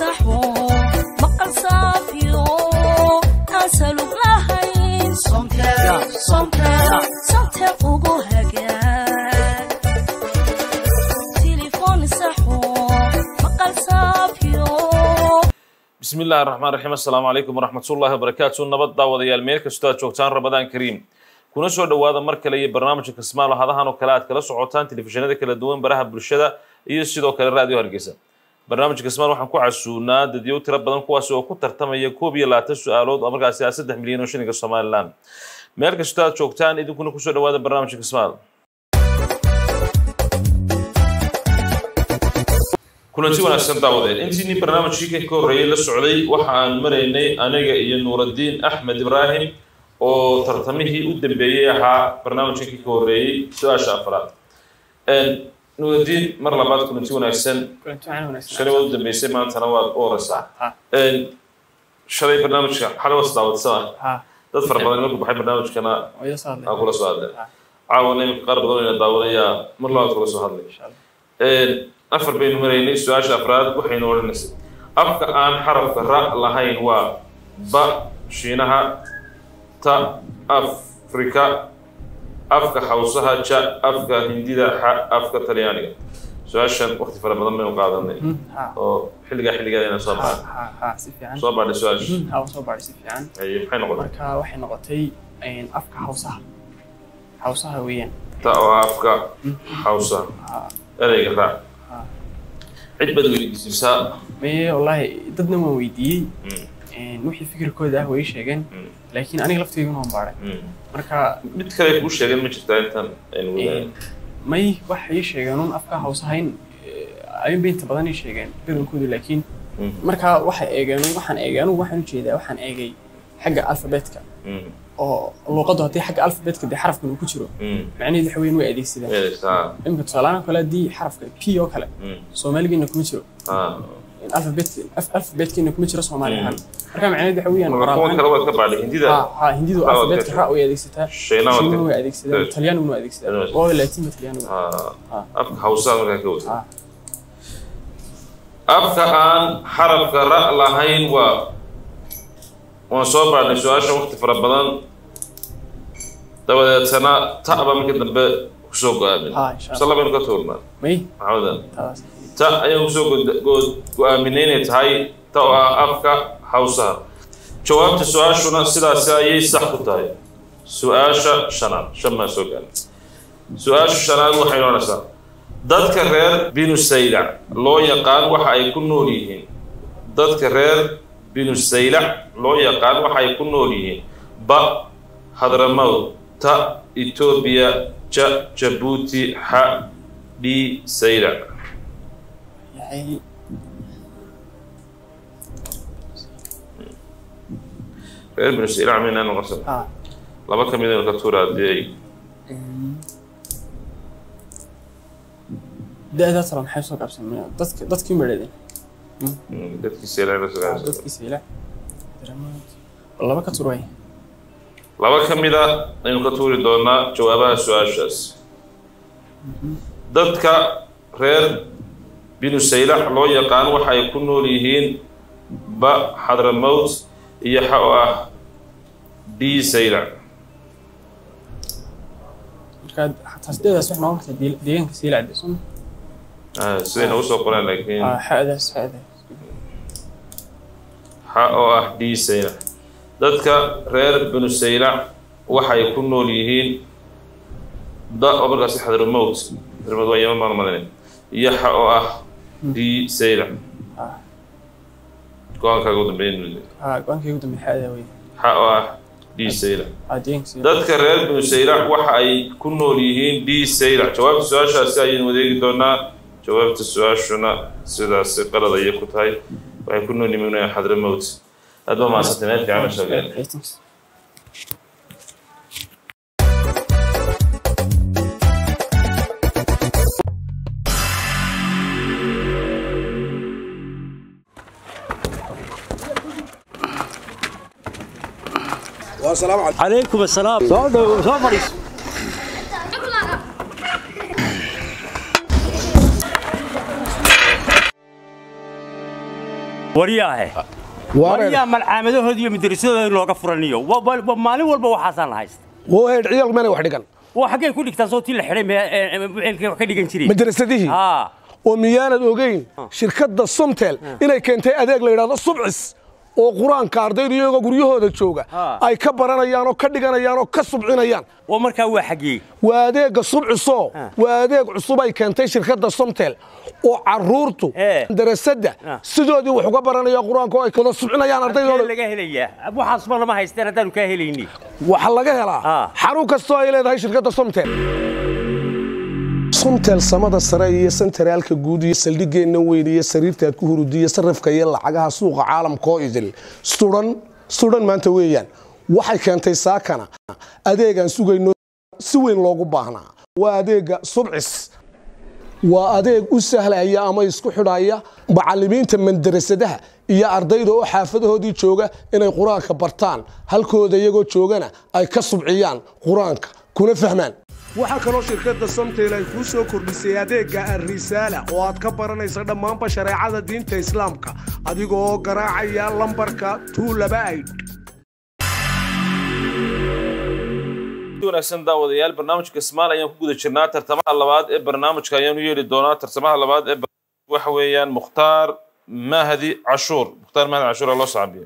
saxo maqal saafiyo aan salug lahayn somtel somtel somtel ugu hagaag tilifon saxo maqal saafiyo bismi illaahi raxmaan raxiim assalaamu calaykum waraxmatullaahi wabarakaatu nabad daawadayaal meel kastoo aad joogtaan ramadaan kariim kuna soo dhowaada mar kale iyo barnaamijka kismaalo hadahan oo kale aad kala socotaan telefishinada kala duwan baraha bulshada iyo sidoo kale raadiyo hargeysa barnaamijka kismaal waxaan ku casuunaa dadyow tiro badan kuwaas oo ku tartamaya koob iyo labaatan su-aalood oo markaasi ah saddex milyan oo shilinka somalilan meel kastoo aad joogtaan idinkuna kusoo dhowaada barnaamijka kismaal kulanti wanaagsan daawadeen intiinii barnaamijkii ka horreeyey la socday waxa aan maraynay aniga iyo nuuraddiin axmed ibraahim oo tartamihii u dambeeyey ahaa barnaamijkii ka horreeyey su-aasha afraad nuuraddiin mar labaad kulanti wanaagsan shalay waad u dambeysay maantana waad u horeysaa shalay barnaamijka xalay waad daawadsana dad fara badan marku baxay barnaamijkana aa kula soo hadlay caawana iminka qaar badan ina daawadayaa mar labaad kula soo hadlay afar baynu maraynay su-aasha afraad waxaynu odhanaysay afka aan xarafka ra lahayn waa ba shiinaha ta afrika afka xawsaha ja afka hindida xa afka talyaaniga su-aashan waqti fara badan baynu qaadanay oo xilligaa xilligeeda inaan soo baadhay soo baadhay su-aasha soo baadhay si fiican Haye, maxay noqotay marka waxay noqotay afka hawsaha hawsaha weeyaan ta oo ah afka xawsaha ereyga ra cid baad weydiisaa maye wallaahi dadna waan weydiiyey wixii fikirkooda ah way sheegeen laakiin aniga lafteyguna waan baadhay marka mid kale kuu sheegeen ma jirtaa intaan aynu wadaagno may waxay sheegeen un afka hawsahayn ayunba inta badan ay sheegeen badankoodu laakiin marka waxay eegeen waxaan eegay anugu waxaan ujeedaa waxaan eegay xagga alfabeetka oo luuqaddu haddii xagga alfabeetka dee xarafkan uu ku jiro macnaheedu waxa weyn way adeegsadaan weeleysaa imika tusaalahaan kale haddii xarafka p oo kale soomaaligeena kuma jiro alfabetka alfabeetkeena kuma jiro soomaali ahaan marka macnaheedu waxa weeyaan kuwan qoraal kale waad ka baadhay hindida ha ha hindidu Ah, alfabeetka okay. ra way adeegsataa Shiinaha waa shiina ka- way adeegsadaan Good. talyaaniguna way adeegsadaan Good. waa laatiinba talyaaniga Ah, afka hawsaha markaa ka wada Ah. afka aan xarafka ra lahayn waa waan soo baadhnay su-aasha waqti fara badan dabadeetana ta'ba markii dambe kusoo go-aamin Ah, insha Allah. mise labaynu ka tuurnaa may maxamedan taas ta ayaan kusoo go- go- go-aaminay inay tahay ta oo ah afka hawsaha jawaabta su-aashuna sidaasi ayay sax ku tahay su-aasha shanaad shan baan soo gaarnay su-aasha shanaad waxay noonaysaa dadka reer binusaylac loo yaqaan waxa ay ku nool yihiin dadka reer binusaylac loo yaqaan waxa ay ku nool yihiin ba hadramow ta etoobiya ja jabuuti xa dhi saylac yahay reer binusaylac mayna noqonsan ha laba ka mid aynu ka tuura haddii ay da-daa tala maxay soo qabsan dadka dadkii madhadeen mm, dadkii saylac la sugaysa dadkii sayla laba ka tur waay laba ka mid a aynu ka tuuri doonaa jawaabaha su-aashaas dadka reer binusaylac loo yaqaan waxa ay ku nool yihiin ba xadramowt iyo xa oo ah d saylac marka xataa sideedaas wax noqon karta dee- deegaanka sayla cadde soo Ah, siday nagu soo qoraan laakiin ma xadaas xadaas xa oo ah d saylac dadka reer binusaylac waxay ku nool yihiin da oo markaasi xadramowt xadramowt waa yeman baan malinay iyo xa oo ah d saylac Ah. go-aankaaga u dambeyn ha go-aankii ugu dambeey xadaa wey xa oo ah d saylac ha deegaanka sayla dadka reer binusaylac waxa ay ku nool yihiin d saylac jawaabta su-aashaasi ayaynu wadeegi doonaa jawaabta su-aashuna sidaasi qalad ayay ku tahay waxay ku nool yihiin xadramowt aad ba mahadsantay meel fiican soo gaarnay Ratings. عليكم السلام soo dhow soo fadhiiso waryaahe waryaa malcaamadahooda iyo madrasadooda in looga furaniyo Wa- wa- wa- maalin walba waxaasaan la haysta wheedh ciyaalku meelay wax dhigan oo xaggay ku dhigtaan soo tii la xidhay mee- ee- ee- meelkay wax ka dhigan jireen madrasadihii haa oo miyaanad ogeyn shirkadda somtel inay keentay adeeg la yidhahdo subcis oo qur-aanka ardaydu iyagoo guryahooda jooga Ah. ay ka baranayaan oo ka dhiganayaan oo ka subcinayaan oo markaa waa xaggee waa adeegga subcisoo Ah. waa adeeg cusub ay keentay shirkadda somtel oo caruurtu Eh. darasadda Ah. sidoodii wax uga baranaya qur-aanka oo ay kada subcinayaan Halkee ardaydooda laga helayaa waxaasba lama haysteen haddaanu kaa helayni waxaa laga helaa Ah. xarun kastoo ay leedahay shirkadda somtel somtel samada sare iyo sentaraalka guud iyo saldhigeenna weyn iyo sariirtaad ku hurudiya sarrifka iyo lacagaha suuqa caalamka oo idil sudan sudan maanta weeyaan waxay keentay saakana adeegaan sugayno si weyn loogu baahnaa waa adeega subcis waa adeeg u sahlaya ama isku xidhaya macallimiinta mandarasadaha iyo ardayda oo xaafadahoodii jooga inay qur-aanka bartaan halkooda iyagoo joogana ay ka subciyaan qur-aanka kuna fahmaan waxaa kaloo shirkadda somtel ay kuu soo kordhisay adeegga arrisaala oo aad ka baranaysa dhammaanba shareecada diinta islaamka adigoo garaacaya lambarka tuulabaid wanaagsan daawadayaal barnaamijka smaal ayaan ku guda jirnaa tartamaha labaad ee barnaamijka ayaanu yeeli doonaa tartamaha labaad ee barnaamijka waxa weeyaan mukhtaar mahdi cashuur mukhtaar mahdi cashuur aa loo saabiya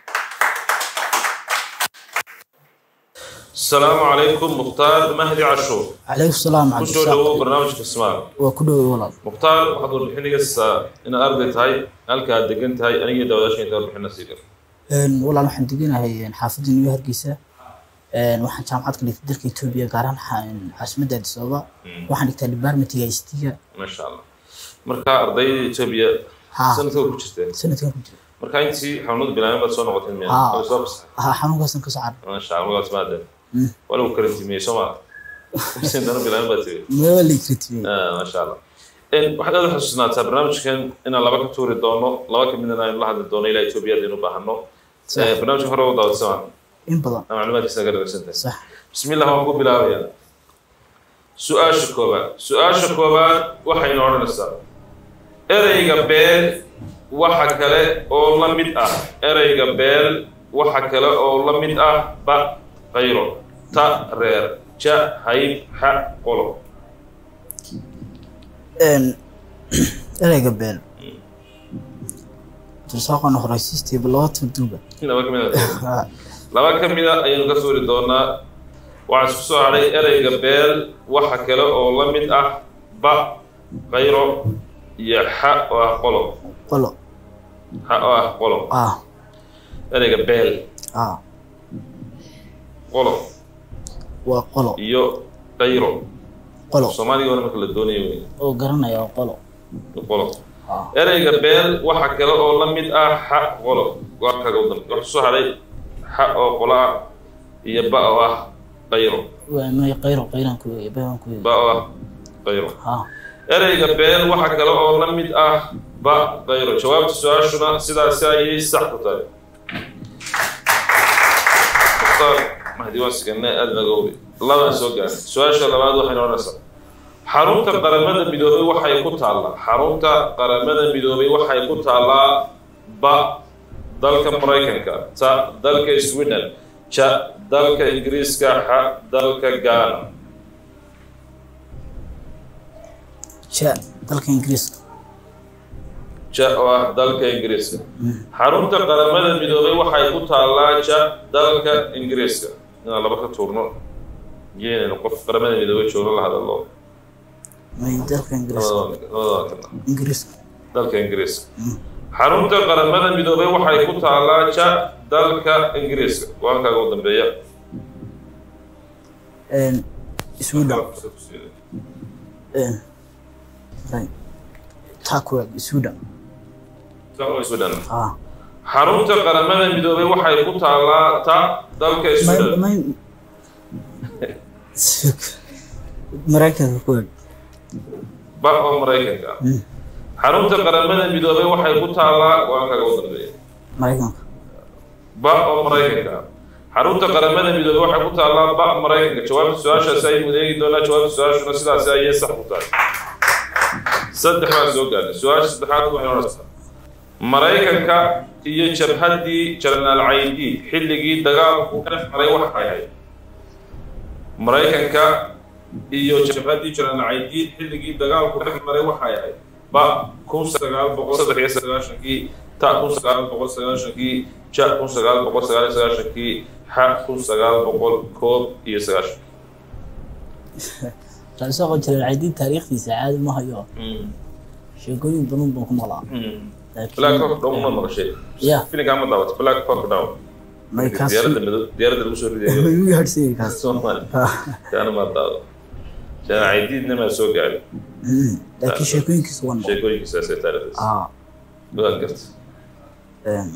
asalaamu calaykum mukhtaar mahdi cashuur عليكم السلام ku عبد soo dhawow الرزاق barnaamijka smaal وكله والله mukhtaar waxaad warbixinaysaa inaad arday tahay halka aad degan tahay aniga daawadaasha inta warbixina sii kara een والله waxaan deganahay xaafadda New Hargeysa een waxaan jaamacad ka dhigtay dalka Itoobiya gaar ahaan caasimadda Addis Ababa waxaan dhigtay departmentiga ICT-ga maasha allah marka ardayda etoobiya Ha. sanadkooda ku jirteen sanadkan ku jira marka intii xanuunada bilaabeen baad soo noqoteen miya Ha. oo soo fasaxay ha xanuunkaasan ka soo carar maasha allah magaas maadeen waa lagu karantiimiyey soo maa sin dana bilaabeen baad tiri meewa la ikritiyey Ah, maasha allah En, waxaad aad u xusuusnaataa barnaamijkan inaan laba ka tuuri doono laba ka midna aynu la hadli doono ilaa etoobiya aynu u baahano Sax. Eh, barnaamijka hore u daawadsama in badan macluumaadkiisa naga dhagaysantahay sax بسم الله waan ku bilaabayaa su-aasha koobaad su-aasha koobaad waxaynu odhanaysaa ereyga beel waxa kale oo la mid ah ereyga beel waxa kale oo la mid ah ba qayro ta reer ja hayb xa qolo een ereyga beel tursaaqana horeysiistay laba turduba laba ka mid ah laba ka mid a ayaynu ka suuri doonaa waxaa isku soo hadhay ereyga beel waxa kale oo la mid ah ba qayro iyo xa oo ah qolo qolo xa oo ah qolo ah ereyga beel ah qolo waa qolo iyo qayro qolo soomaaliga hore marka la doonayo wey oo garanaya waa qolo qolo ah ereyga beel waxa kale oo la mid ah xa qolo waa kaga u dambe waxaa soo hadhay xa oo qolo ah iyo ba oo ah qayro waa may qayro qayran ku weeye bayaan ku weeye ba oo ah qayro ah ereyga beel waxa kale oo la mid ah ba qayro jawaabta su-aashuna sidaasi ayay sax ku tahay mukhtaar mahdi waan siganay aada naga ogi labaan soo gaarnay su-aasha labaad waxaynu odhanaysaa xarunta qaramada midoobay waxay ku taallaa xarunta qaramada midoobay waxay ku taallaa ba dalka maraykanka ta dalka sweden ja dalka ingiriiska xa dalka ghana ja dalka ingiriiska ja oo ah dalka ingiriiska xarunta qaramada midoobay waxay ku taallaa ja dalka ingiriiska inaan laba ka tuurno yeenaynu qof qaramada midoobay joogno la hadalo may dalka ingiriiska labadaba labadaba kana ingiriiska dalka ingiriiska xarunta qaramada midoobay waxay ku taallaa ja dalka ingiriiska waankaaga u dambeeya een sweden een right takwa sweden Sweden. ah xarunta qaramada midoobay waxay ku taallaa ta dalka may Sweden may maraykanka ku weyn ba oo maraykanka ah xarunta qaramada midoobay waxay ku taallaa waankaaga u dambeeya maraykanka ba oo maraykanka ah xarunta qaramada midoobay waxay ku taallaa ba maraykanka jawaabta su-aashaasi ayaynu eegi doonaa jawaabta su-aashuna sidaasi ayay sax ku tahay saddex baan soo gaarnay su-aasha saddexaad waxay odhanaysaa maraykanka iyo jabhaddii jenaraal caydiid xilligii dagaalku ka dhex maray waxay ahayd maraykanka iyo jabhaddii jenaraal caydiid xilligii dagaalku dhex maray waxay ahayd ba kun sagaal boqol saddex iyo sagaashankii ta kun sagaal boqol sagaashankii ja kun sagaal boqol sagaal iyo sagaashankii xa kun sagaal boqol koob iyo sagaashankii taasoo qon jiray caydiin taariikhdiisa caadi ma hayo sheekooyin badan baan ku maqlaa black hawk down ma maqashay ya filinkaa ma daawato black hawk down may kaas diyaaradda madow diyaaradda lagu soo ridayo igu gaadhsiiyey kaas soomaali kaana ma daado jana caydiidna maa soo gaadhin Mm, laakiin sheekooyinkiisa waan maqlay sheekooyinkiisaasee taariikhdiisa ah waad garta een,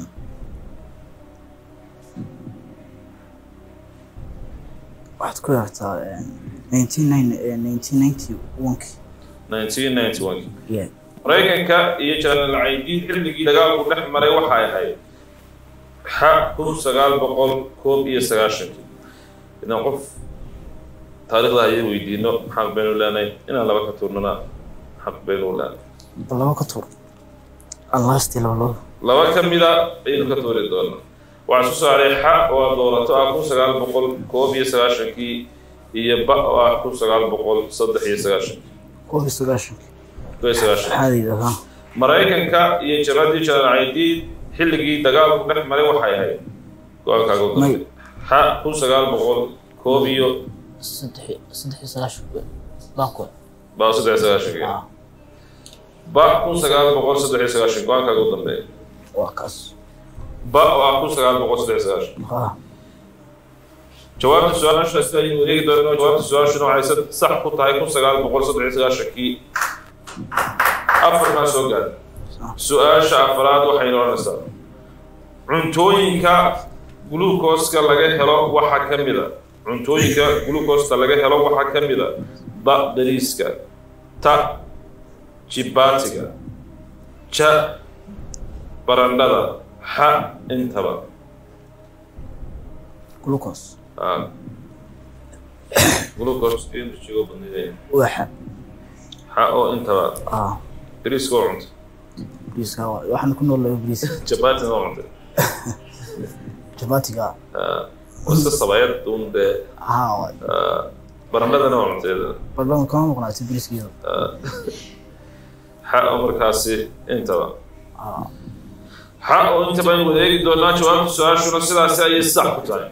waxaad ku yartaa nineteen ninety one-kii 1991 yeah maraykanka iyo jenaraal caydiid xilligii dagaalku dhex maray waxay ahayd xa kun sagaal boqol koob iyo sagaashankii idan qof taariikhda ayay weydiino xaq baynu leenahay inaan laba ka tuurnana xaq baynu leenahay bal laba ka tuur allaastii laba laba laba ka mida ayaynu ka tuuri doonaa waxaa soo saaray xa oo aad doorato ah kun sagaal boqol koob iyo sagaashankii iyo ba oo ah kun sagaal boqol saddex iyo sagaashankii koob iyo sagaashankii koob iyo sagaashankii caadiga ha maraykanka iyo jabhaddii jenaraal caydiid xilligii dagaalku dhex maray waxay ahayd go-aankaaga u May. dambe xa kun sagaal boqol koob iyo saddex saddex iyo sagaashanki baankood ba saddex iyo sagaashankii ah ba kun sagaal boqol saddex iyo sagaashan go-aankaaga u dambeeya waa kaas ba oo ah kun sagaal boqol saddex iyo sagaashan ah jawaabta su-aasha sida aynu wareegi doono jawaabta su-aashuna waxay sad- sax ku tahay kun sagaal boqol saddex iyo sagaashankii afar maa soo gaadhay su-aasha afraad waxaynu odhanaysaa cuntooyinka gluukoska laga helo waxaa ka mid a cuntooyinka gluukosta laga helo waxaa ka mid a ba bariiska ta jibaatiga ja barandhada xa intaba glucose Ah. glucose energy oo badnaydeen waxa xa oo intaba ah bariiska oo cuntay bariiska waa- waxaan ku noolahay bariiska jabaatina oo cuntay jabaatiga wasa sabayad un dee ah waay barandhadana oo cuntay iyadana. barbaan kama maqnaatay bariiskiisa xa oo markaasi intaba ah xa oo intaba aynu wada eegi doonaa jawaabta su-aashuna sidaasi ayay sax ku tahay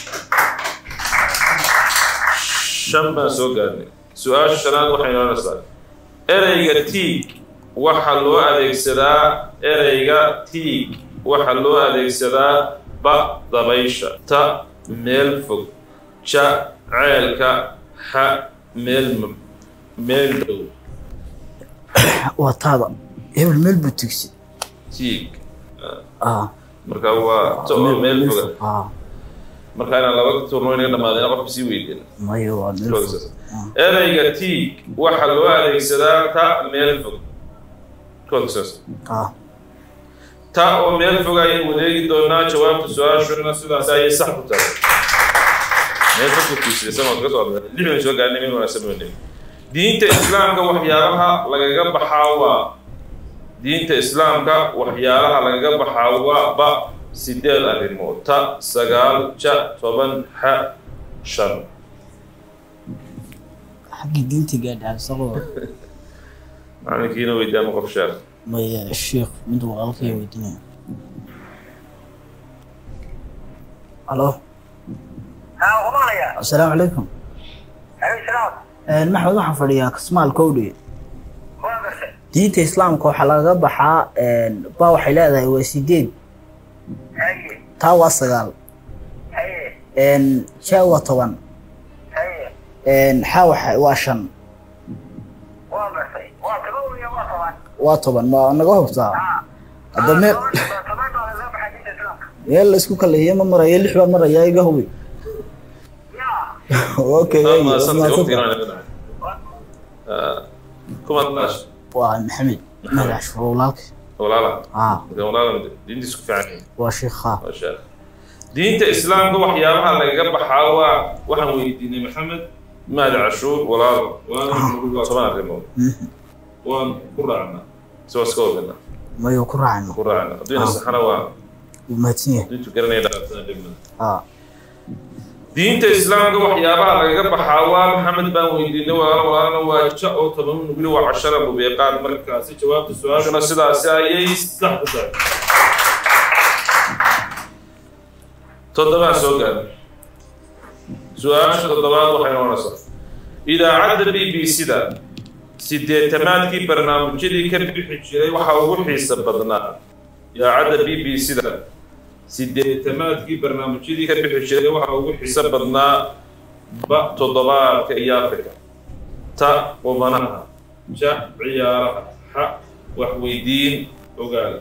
shan baan soo gaarnay su-aasha shanaad waxaynu odhanaysaa ereyga tiig waxaa loo adeegsadaa ereyga tiig waxaa loo adeegsadaa ba dabaysha ta meel fog ja ceelka xa meel m- meel dhow waa taada hebel meel buu tigsi tiig ah marka waa ta oo meel foga ah marka inaan laba turno inaga dhamaadeen qofka sii weydin mayo waa meel fog ereyga tiig waxaa loo adeegsadaa ta meel fog Koodkasaas. ah ta oo meel fog ayaynu wadeegi doonaa jawaabta su-aashuna sidaas ayay sax ku tahay meel fog ku tiisaysan waad ka soo hadlay lix baynu soo gaarnay meel wanaagsan baynu nimi diinta islaamka waxyaalaha lagaga baxaa waa diinta islaamka waxyaalaha lagaga baxaa waa ba sideed arrimood ta sagaal ja toban xa shan xaggii diinta gaadhaa isagoo macalinkiina weydiyaama qof sheekh maya sheekh mid walaalkay weydiinaya alo asalaamu calaykum maxmed waxaan fadhiyaa kasmaal kowdhi diinta islaamka waxaa lagaga baxaa ba waxay leedahay waa sideed taa waa sagaal ja waa toban xa waxa- waa shan waa toban ma naga hubtaa hadda meel meel la isku kaleeya ma marayo lix baa maraya iga hubi okay Ah, ay, mahadsantahay, mahadsantahay. waqtigan waa inaga dhacay. Ah, kumaad naash waa maxamed magac shuro walaalka walaala ah marka walaala diintiisu ku fiican yihiin waa sheekha waa sheekh diinta islaamka waxyaabaha lagaga baxaa waa waxaan weydiinay maxamed maadi cashuur walaalo waana toban arrimood waan ku raacnaa si waa iska wadana mayo ku raacayno ku raacna haddiina saxana waa wuu mahadsan yahay diintu garanaya dhaqatada dhegmada aa diinta islaamka waxyaabaha lagaga baxaa waa maxamed baan weydiinay walaalo walaalana waa ja oo toban nugli waa cashara mubeeqaan markaasi jawaabta su-aashuna sidaasi ayay sax ku tahay toddobaa soo gaar su-aasha toddobaad waxay noqonaysaa idaacadda b b c-da sideetamaadkii barnaamijyadii ka bixi jiray waxaa ugu xiisa badnaa idaacadda b b c-da sideetamaadkii barnaamijyadii ka bixi jiray waxaa ugu xiiso badnaa ba toddobaadka iyo afrika ta qubanaha ja ciyaaraha xa waxweydiin ogaal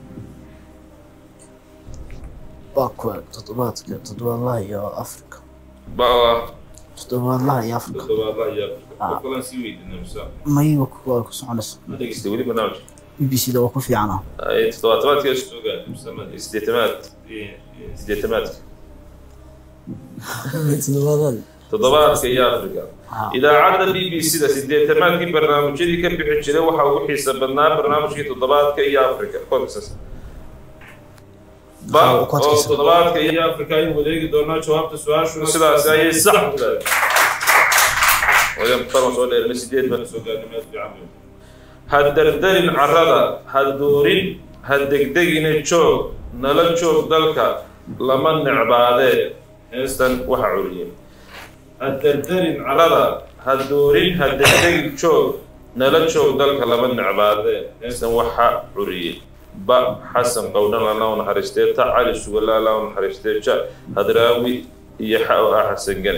waa kuwa toddobaadka toddobaadlaha iyo afrika ba toddobaadlaha iyo afrika toddobaadlaha iyo afrika qof kalaan sii weydiina musa mayiga kuwa ku soconaysa ma dhegeystay weli barnaamijka b b c da waa ku fiicana ay toddobaatamaadka soo gaar musa sideetamaad sideetamaadka toddobaadada toddobaadka iyo afrika Ah. idaacadda b b c-da sideetamaadkii barnaamijyadii ka bixi jiray waxaa ugu xiisa badnaa barnaamijkii toddobaadka iyo afrika kodkasaas ba Ah, oo kodkiisa. toddobaadka iyo afrika aynu wadeegi doonaa jawaabta su-aashuna sidaasi ayay sax ku tahay wadan farma soo dheerna sideed bana soo gaarnay meel fiican wey. ha dardarin carrada ha doorin ha degdegina joog nala joog dalka lama necbaadee heestan waxa curiyey ha dardarin carrada ha doorin ha degdegin joog nala joog dalka lama necbaadee heestan waxa curiyey ba xasan qowdhan alla u naxariistee ta cali sugala alla u naxariistee ja hadraawi iyo xa oo ah xasan gane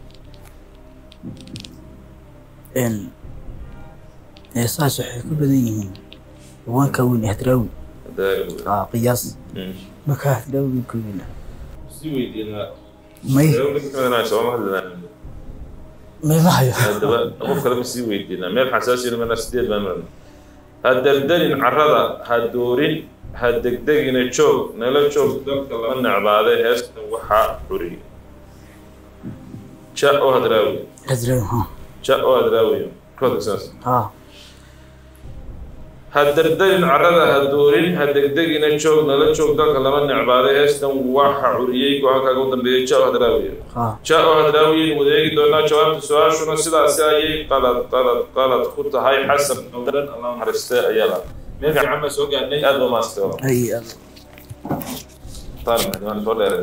n heesahaas waxay ku badan yihiin haweenka weyn ee hadraawi Hadraawi. aa qiyaas Mm. marka hadraawi ka weyn sii weydiinaa may sooma hadlinaa may ma hayo haddaba qof kale ma sii weydiinaa meel xasaasina mana sideed baan marna ha dardarin carrada ha doorin ha degdegina joog nala joog dalka lama necbaade heestan waxaa curiy ja oo hadraawi hadraawi ha ja oo hadraawi koodka saas ha ha dardarin carrada ha doorin ha degdegina joog nala joog dalka lama necbaade heestan waxa curiyey go-aankaaga u dambeeyey ja oo hadraawi ha jaa oo hadraawiyin wadeegi doonaa jawaabta su-aashuna sidaasi ayay qalad qalad qalad ku tahay xasan qowdhan allah naxariistee ayaa la meel fiican baa soo gaarnay aad baa maastay ay aad taan maxdimaan soo dheereen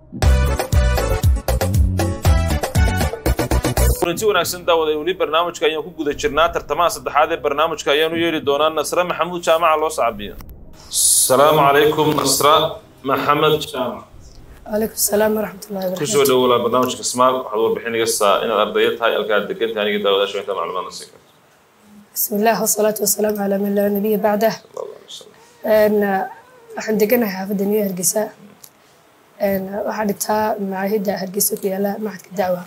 kulanti wanaagsan daawaday weli barnaamijka ayaan ku guda jirnaa tartamaha saddexaad ee barnaamijka ayaanu yeeli doonaa nasre maxamuud jaamaca loo sacabiya asalaamu calaykum nasra maxamed jaamac عليكم السلام ورحمة الله kusoo وبركاته dhowolaa barnaamijka smaal waxaad warbixin iga saa inaad ardayo tahay halkaad degan tahay aniga daawadaasha inta macluumaadna siin karto بسم الله والصلاة والسلام على من لا نبي بعده sallallahu alaihi wasallam أن waxaan deganahay xaafadda new hargeysa Een, waxaa dhigtaa macaahidda hargeysa ku yaala maxadka dacwa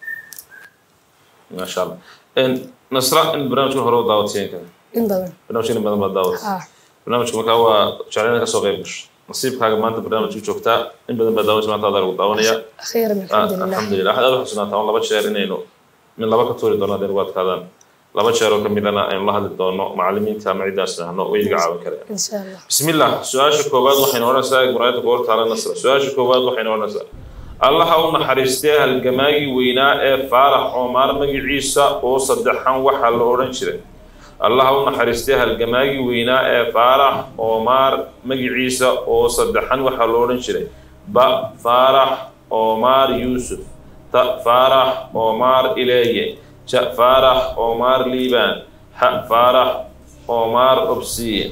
ما شاء الله إن نصرة إن برنامج هو دعوتين كذا in badan برنامج إن بدل ما دعوت ah برنامج كم هو شعرنا كسو غيبش نصيب حاجة ما أنت برنامج يشوفتا إن بدل ما دعوت ما تقدر تدعونيا أخيرا الحمد لله الحمد لله أحد أروح سنة والله بتشير إنه من لبا كتوري دونا دير وقت هذا لبا شير وكملنا إن الله هذا دونا معلمين تامعي داسنا هنو ويلقى عاون كذا إن شاء الله بسم الله سؤال كوباد وحين ورا ساق مرايت قول تعالى نصر سؤال كوباد وحين ورا ساق الله هو نحرستي هالجماعي وينا فارح عمر مجي عيسى أو صدحان وحل أورن شري الله هو نحرستي هالجماعي وينا فارح عمر مجي عيسى أو صدحان وحل أورن شري با فارح عمر يوسف تا فارح عمر إليه جا فارح عمر ليبان ح فارح عمر أبسيه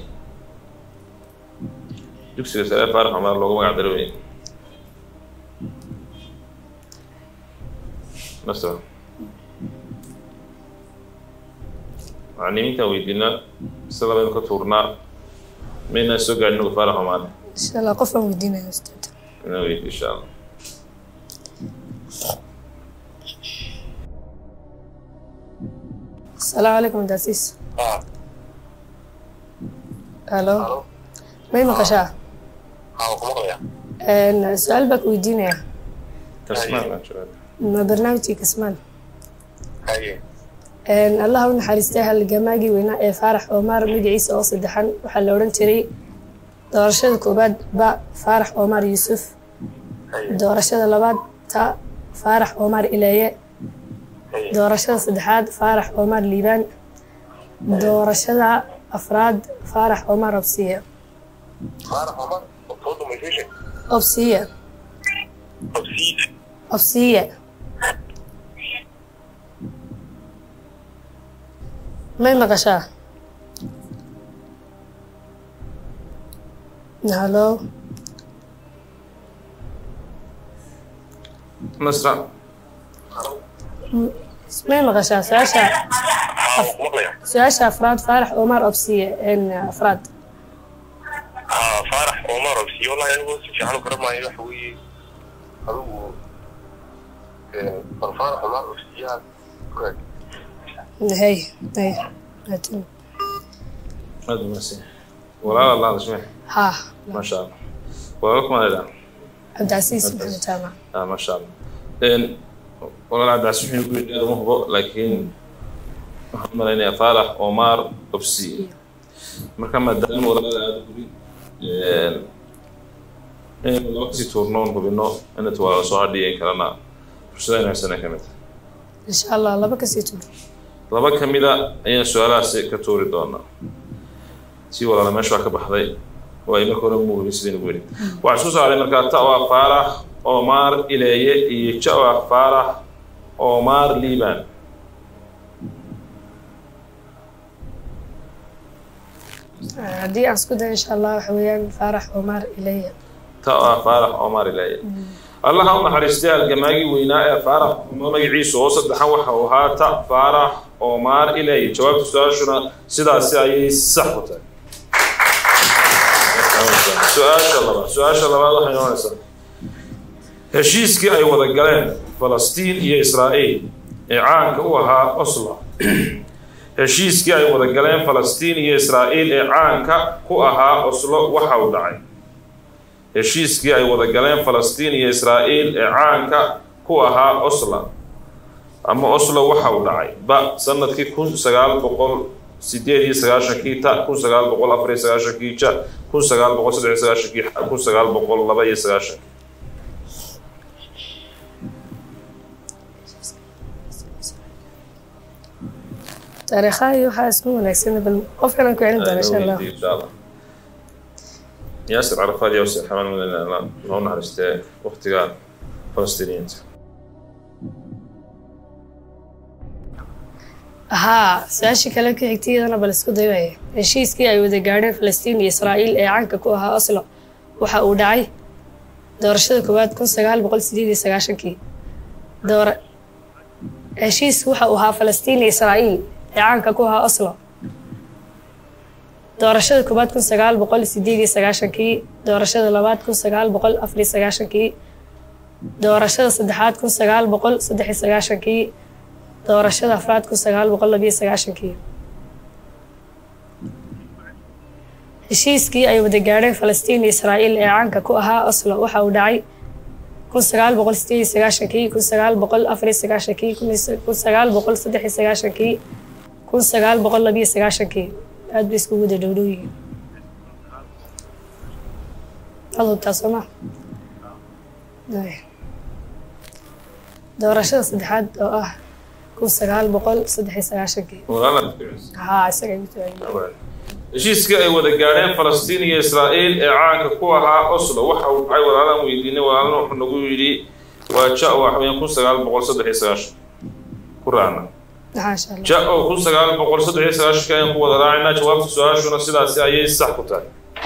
dugsiga sare faarax cumar loogu magac daro weyn nasra macalimiintaan weydiinaa mise labaynu ka tuurnaa maynaan soo gaadhin ugu faarax cumar إن شاء الله قف ودينا يا أستاذ inaan weydi insha allah السلام عليكم داسيس ألو ما هي مقشة أن سؤال بك ويدينا tasmaan baan joogaa ما برنامجي كسمان haye Een, allah u naxariistay halgamaagii weynaa ee faarax omar magaciisa oo saddexan waxaa la odhan jiray doorashada koowaad ba faarax omar yuusuf doorashada labaad ta faarax omar ileeye doorashada saddexaad faarax omar liibaan doorashada afraad faarax omar obsiye faarax omar soo dhamaysiishay obsiye qabsiida obsiye may maqashaa halo nasra may maqashaa su-aasha maqlaya su-aasha afraad faarax omar obsiye een afraad haa faarax omar obsiyo wallahi anigu si fiican u garamaayo waxa weeye adigu bal faarax omar obsiyaha hay hay maatin aad u mahadsan walaal allah hadashme ha maasha allah walaal kuma leedaha cabdicasiis maxamed jaamac ah maasha allah een walaal cabdicasiis wuxuu ku yidhi ma hubo laakiin waxaan u malaynayaa faarax omar obsi marka maadaama walaal aada u guri in laba kasii tuurno oon hubino inat waa soo hadhiyan kalena fursada inagsana ka mid insha allah laba kasii tuur laba ka mida ayaan su-aalahaasi ka tuuri doonaa si walaala meesha waa ka baxday oo ay marka hore muugin sidaynu ku yidhi waxaa isku saaray markaa ta waa faarax omar ileeye iyo ja waa faarax omar liban haddii aan isku dayo insha allah waxa weeyaan faarax omar ilaya ta waa faarax omar ileeye allaha u naxariistay halgamaagii weynaa ee faarax magaciisu oo saddexan waxa uu ahaa ta faarax omar ileeye jawaabta su-aashuna sidaasi ayay sax ku tahay su-aasha labaad su-aasha labaad waxay noqonaysaa heshiiskii ay wada galeen falastiin iyo israa'iil ee caanka u ahaa oslo heshiiskii ay wada galeen falastiin iyo israa'iil ee caanka ku ahaa oslo waxa uu dhacay heshiiskii ay wada galeen falastiin iyo israa'iil ee caanka ku ahaa oslo ama oslo waxa uu dhacay ba sanadkii kun sagaal boqol sideed iyo sagaashankii ta kun sagaal boqol afar iyo sagaashankii ja kun sagaal boqol saddex iyo sagaashankii xa kun sagaal boqol laba iyo sagaashankii taariikhaha iyo waxaa isku wanaagsan bal qofkan aan ku celin doona insha allah إن شاء الله ياسر عرفات يوسف حمان من الإعلام لو نعرفت وقت قال فلسطينيين haa su-aashii kale ka xigtay iyadana bal isku dayaya heshiiskii ay wada gaadheen falastiin iyo israa'iil ee caanka ku ahaa oslo waxa uu dhacay doorashada koowaad kun sagaal boqol sideed iyo sagaashankii doora heshiisku waxa uu ahaa falastiin iyo israa'iil ee caanka ku ahaa oslo doorashada koowaad kun sagaal boqol sideed iyo sagaashankii doorashada labaad kun sagaal boqol afar iyo sagaashankii doorashada saddexaad kun sagaal boqol saddex iyo sagaashankii doorashada afraad kun sagaal boqol labiyo sagaashankii heshiiskii ay wada gaadheen falastiin iyo israa'iil ee caanka ku ahaa oslo waxa uu dhacay kun sagaal boqol sideed iyo sagaashankii kun sagaal boqol afar iyo sagaashankii kun sagaal boqol saddex iyo sagaashankii kun sagaal boqol labiyo sagaashankii aad bay iskugu wada dhowdhow yihiin ad hubtaa soo ma doorashada saddexaad oo ah kun sagaal boqol saddex iyo sagaashankii ولا haa isaga igu taagay heshiiskii ay wada gaadheen falastiin iyo israa'iil ee caanka ku ahaa oslo waxa uu dhacay walaalaan weydiinay walaalana wuxuu nagu yidhi waa ja waxa weeyaan kun sagaal boqol saddex iyo sagaashan ku raacna maxaa insha allah ja oo kun sagaal boqol saddex iyo sagaashanka ayaan ku wada raacaynaa jawaabta su-aashuna sidaasi ayay sax ku tahay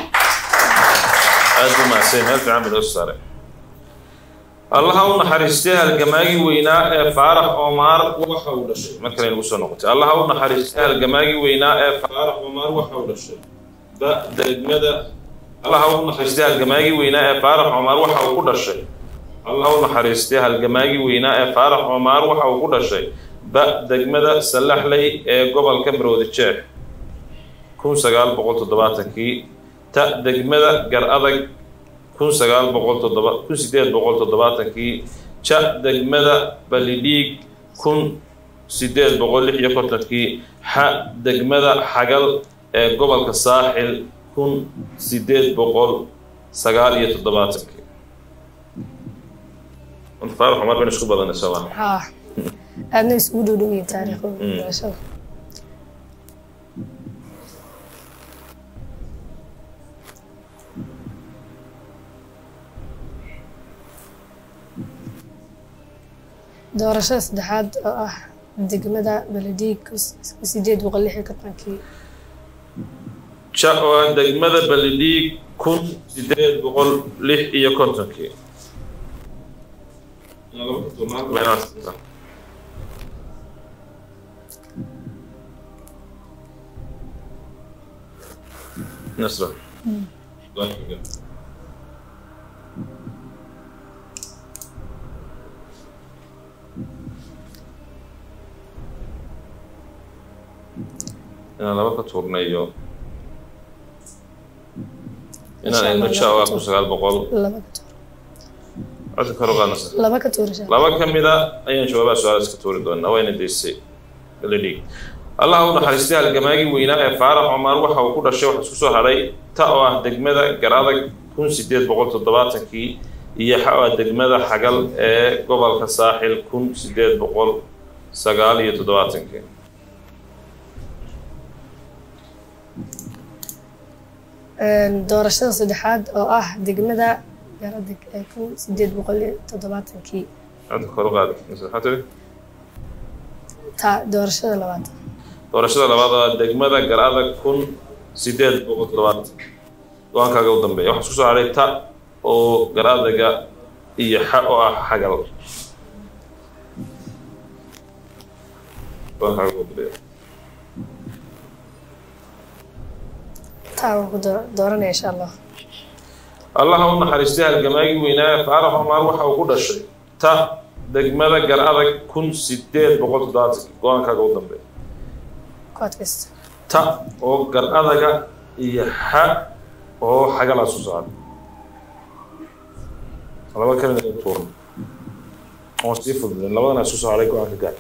aad u mahadsan meel fiican bay noo soo saaray allaha u naxariistay halgamaagii weynaa ee faarax omar waxa uu dhashay markale nagu soo noqotay allaha u naxariistay halgamaagii weynaa ee faarax omar waxa uu dhashay ba degmada allaha u naxariistay halgamaagii weynaa ee faarax omar waxa uu ku dhashay allaha u naxariistay halgamaagii weynaa ee faarax omar waxa uu ku dhashay ba degmada sallaxley ee gobolka maroodi jeex kun sagaal boqol toddobaatankii ta degmada gar adag kun sagaal boqol toddoba kun sideed boqol toddobaatankii ja degmada balidhiig kun sideed boqol lix iyo kontonkii xa degmada xagal ee gobolka saaxil kun sideed boqol sagaal iyo toddobaatankii faarax cumar bin isku badanay sooma haa aadna isugu dhow dhow yihiin taariikhda doorashada doorashada saddexaad oo ah degmada baladiig sideed boqol lix iyo kontonkii ja oo ah degmada balidhiig kun sideed boqol lix iyo kontonkii nasra inaan laba ka tuurnayo inaan aynu ja oo ah kun sagaal boqol laba ka tuur codka kor u qaadnasa laba ka tuurasha laba ka mida ayaan jawaabaha su-aal iska tuuri doonaa wayna daysay baladhiig allah u naxariistay halgamaagii weynaa ee faarax cumar waxa uu ku dhashay waxa isku soo hadhay ta oo ah degmada garadag kun sideed boqol toddobaatankii iyo xa oo ah degmada xagal ee gobolka saaxil kun sideed boqol sagaal iyo toddobaatankii doorashada saddexaad oo ah degmada garadag ee kun sideed boqol iyo toddobaatankii codka kor u qaadi maxaa tiri ta doorashada labaad doorashada labaad oo ah degmada garadag kun sideed boqol toddobaatan go-aankaaga u dambeeya waxaa isku soo hadhay ta oo garadaga iyo xa oo ah xagal go-aankaaga u dambeeya taa waan ku doo- dooranaya insha allah allaha u naxariistay halgamaagii weynaa ee faarax cumar waxa uu ku dhashay ta degmada gar adag kun sideed boqol toddobaatankii go-aankaaga u dambeeya ku adkaysta ta oo gar adaga iyo xa oo xagalaa soo saaray laba kalina ay tuuran oo sii fududeen labadana isku soo haray go-aanka gaar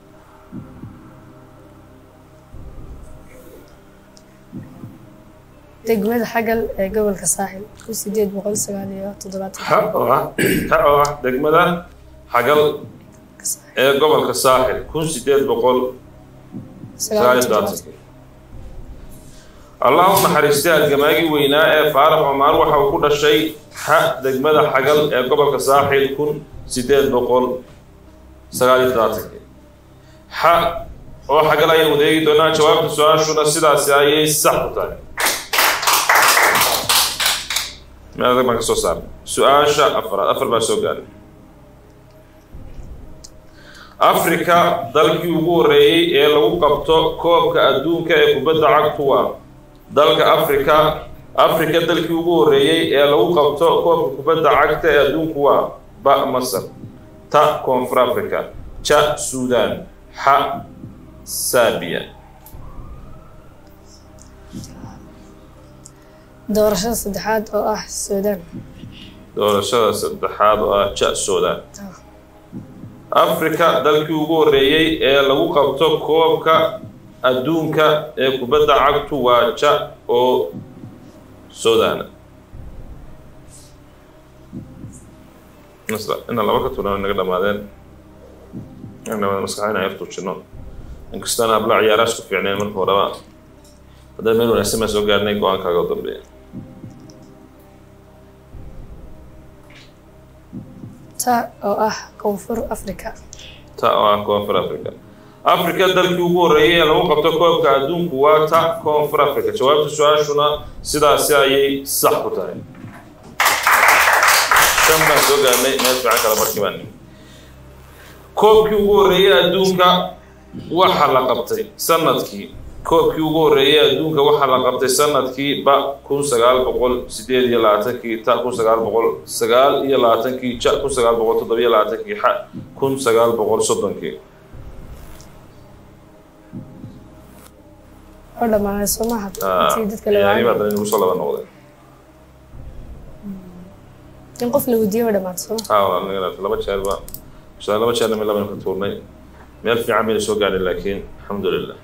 degmada xagal ee gobolka saaxil kun sideed boqol sagaal iyo toddobaatan xa oo ah xa oo ah degmada xagal ee gobolka saaxil kun sideed boqol sagaal iyo toddobaatankii allah u naxariistay halgamaagii weynaa ee faarax cumar waxa uu ku dhashay xa degmada xagal ee gobolka saaxil kun sideed boqol sagaal iyo toddobaatankii xa oo xagal ayaan wadeegi doonaa jawaabta su-aashuna sidaasi ayay sax u tahay meel adag baan ka soo saarnay su-aasha afraad afar baa soo gaaray afrika dalkii ugu horreeyey ee lagu qabto koobka adduunka ee kubadda cagtu waa dalka afrika afrika dalkii ugu horreeyey ee lagu qabto koobka kubadda cagta ee adduunku waa ba masar ta koonfur africa ja suudan xa saabiya doorashada saddexaad oo ah suudaan doorashada saddexaad oo ah ja suudan afrika dalkii ugu horreeyey ee lagu qabto koobka adduunka ee kubadda cagtu waa ja oo sudan nasra inaan laba ka tuuran naga dhamaadeen naga dhamaadeen maskaxda inaan yar tuujino inkastaan habla ciyaaraas ku fiicneen marka horeba haddana meel wanaagsan baan soo gaarnay go-aankaaga u dambeeya ta oo ah koonfur africa ta oo ah koonfur africa africa dalkii ugu horreeyey ee lagu qabto koobka adduunku waa ta koonfur africa jawaabta su-aashuna sidaasi ayay sax ku tahay shan baan soo gaarnay meel fiican kala markii baan nimi koobkii ugu horreeyey adduunka waxa la qabtay sanadkii koobkii ugu horreeyey adduunka waxaa la qabtay sanadkii ba kun sagaal boqol sideed iyo labaatankii ta kun sagaal boqol sagaal iyo labaatankii ja kun sagaal boqol toddobiyo labaatankii xa kun sagaal boqol soddonkii oo dhammaanay soo maaha intii dadka la ciyaarihii baa waayay haddana inagu soo laba noqday in qof la weydiiyo oo dhammaatay soo maaha haa walaal naga dhaafay laba jeer ba shalay laba jeerna mid labaynu ka tuurnay meel fiican bayna soo gaadhay laakiin alxamdu lilah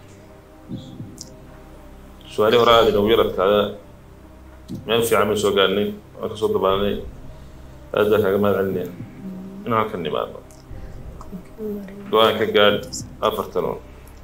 su-aalihii hore aada inoogu yaradkaada meel fiican baynu soo gaadhnay waan kasoo dabaalnay aad baa kaaga mahad celinaya in halkan nimaado go-aan ka gaadh afartan oo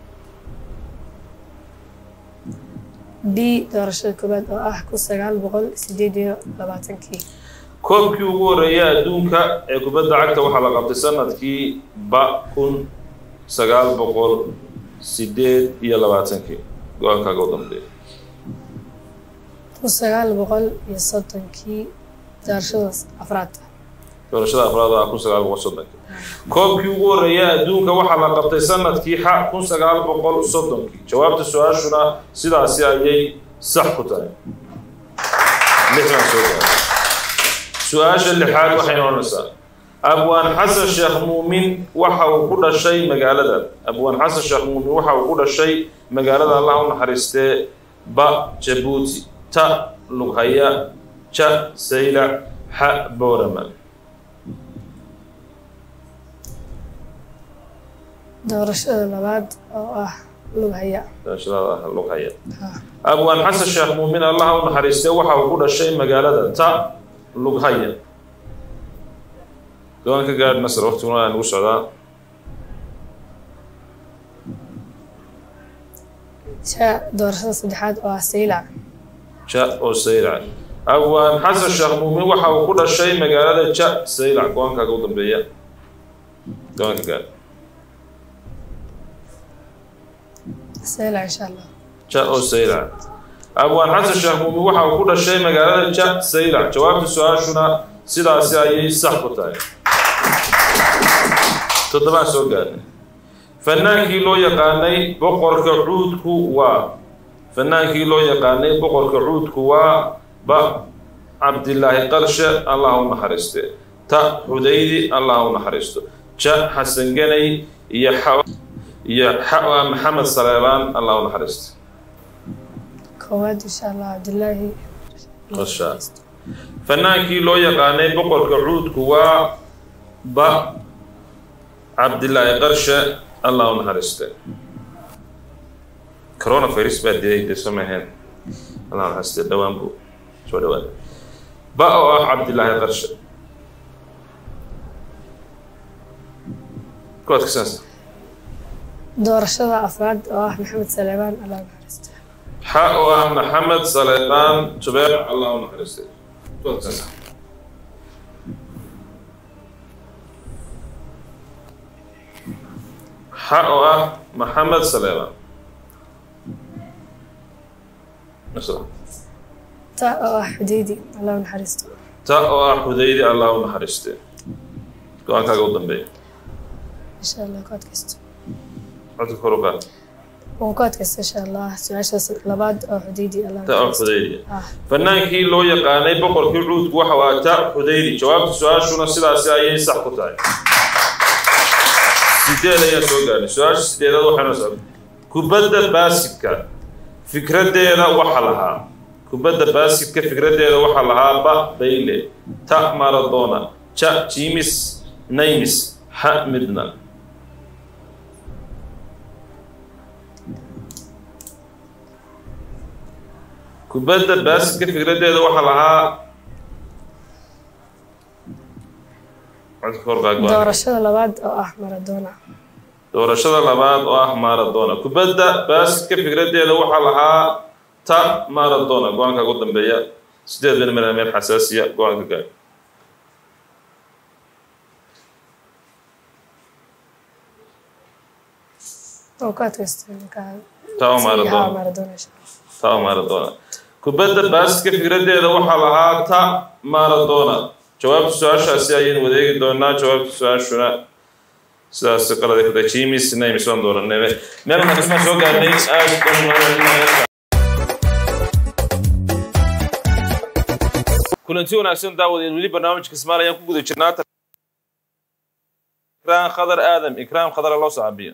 b doorashada koowaad oo ah kun sagaal boqol sideed iyo labaatankii koobkii ugu horreeyay adduunka ee kubadda cagta waxaa la qabtay sanadkii ba kun sagaal boqol sideed iyo labaatankii go-aankaaga u dambeeya kun sagaal boqol iyo soddonkii doorashada afraad doorashada afraad oo ah kun sagaal boqol soddonkii koobkii ugu horreeyay adduunka waxaa la qabtay sanadkii xa kun sagaal boqol soddonkii jawaabta su-aashuna sidaasi ayay sax ku tahay lixdan soo gaaray su-aasha lixaad waxayna odhanaysaa abwaan xasan sheekh muumin waxa uu ku dhashay magaalada abwaan xasan sheekh muumin waxa uu ku dhashay magaalada allah u naxariistee ba jabuuti ta lughaya ja saylac xa boorama doorashada labaad oo ah lughaya doorashada lughaya abwaan xasan sheekh muumin allah u naxariistee waxa uu ku dhashay magaalada ta lughaya doon ka gaadh nasr waqtiguna waa nagu socdaa ja doorashada saddexaad oo ah saylac ja oo saylac abwaan xasan sheekh muumin waxa uu ku dhashay magaalada ja saylac go-aankaaga u dambeeya doon ka gaadh saylac insha allah ja oo saylac abwaan xasan sheekh muumin waxa uu ku dhashay magaalada ja saylac jawaabta su-aashuna sidaasi ayay sax ku tahay toddobaan soo gaadnay fanaankii loo yaqaanay boqorka cuudku waa fanaankii loo yaqaanay boqorka cuudku waa ba cabdilaahi qarshe allah u naxariiste ta xudaydi allah u naxariisto ja xasan ganay iyo xa iyo xa maxamed saleebaan allah u naxariisto koowaad insha allah cabdilaahi qarsha fanaankii loo yaqaanay boqorka cuudku waa ba cabdilaahi qarshe allah u naxariiste coronavirus baa dilay dee soo maheen allah naxariiste dhowaan buu soo dhawaada ba oo ah cabdilaahi qarshe kuwaad kasaansa doorashada afraad oo ah maxamed saleebaan allah u naxariisto xa oo ah maxamed saleebaan jubeer allah u naxariiste kuwaad kasaansa xa oo ah maxamed saleebaan ta oo ah xudaydi allah u naxariisto ta oo ah xudaydi allah u naxariiste go-aankaaga u dambeeya insha allah ku adkaysto codka kor u qaad waan ku adkaysto insha allah su-aashaas labaad oo xudaydi allah u ta oo naxariisto xudaydi ah fanaankii loo yaqaanay boqorkii cuudku waxa waa ta xudaydi jawaabta su-aashuna sidaasi ayay sax ku tahay sideed ayaan soo gaarnay su-aasha sideedaad waxayna socda kubadda baasidka fikraddeeda waxa lahaa kubadda baasidka fikraddeeda waxaa lahaa ba bayle ta maradona ja jimis naymis ha midna kubadda baasidka fikraddeeda waxaa lahaa codka kor qaad go-aan. doorashada labaad oo ah maradona doorashada labaad oo ah maradona kubadda baasidka fikraddeeda waxaa lahaa ta maradona go-aanka ugu dambeeya sideed ben meel meel xasaasiya go-aanka gaar waan ku adkaysto ninkaa ta oo Ha, maradona maradona insha allah ta oo maradona kubadda baasidka fikraddeeda waxaa lahaa ta maradona jawaabta su-aashaasi ayaynu wadeegi doonaa jawaabta su-aashuna sidaas qalada ku tahay jimis naymis waan dooranay meel maxaan soo gaarnay aad kulanti wanaagsan daawadeed weli barnaamijka smaal ayaan ku guda jirnaa ikraam khadar aadam ikraam khadar loo saabiyo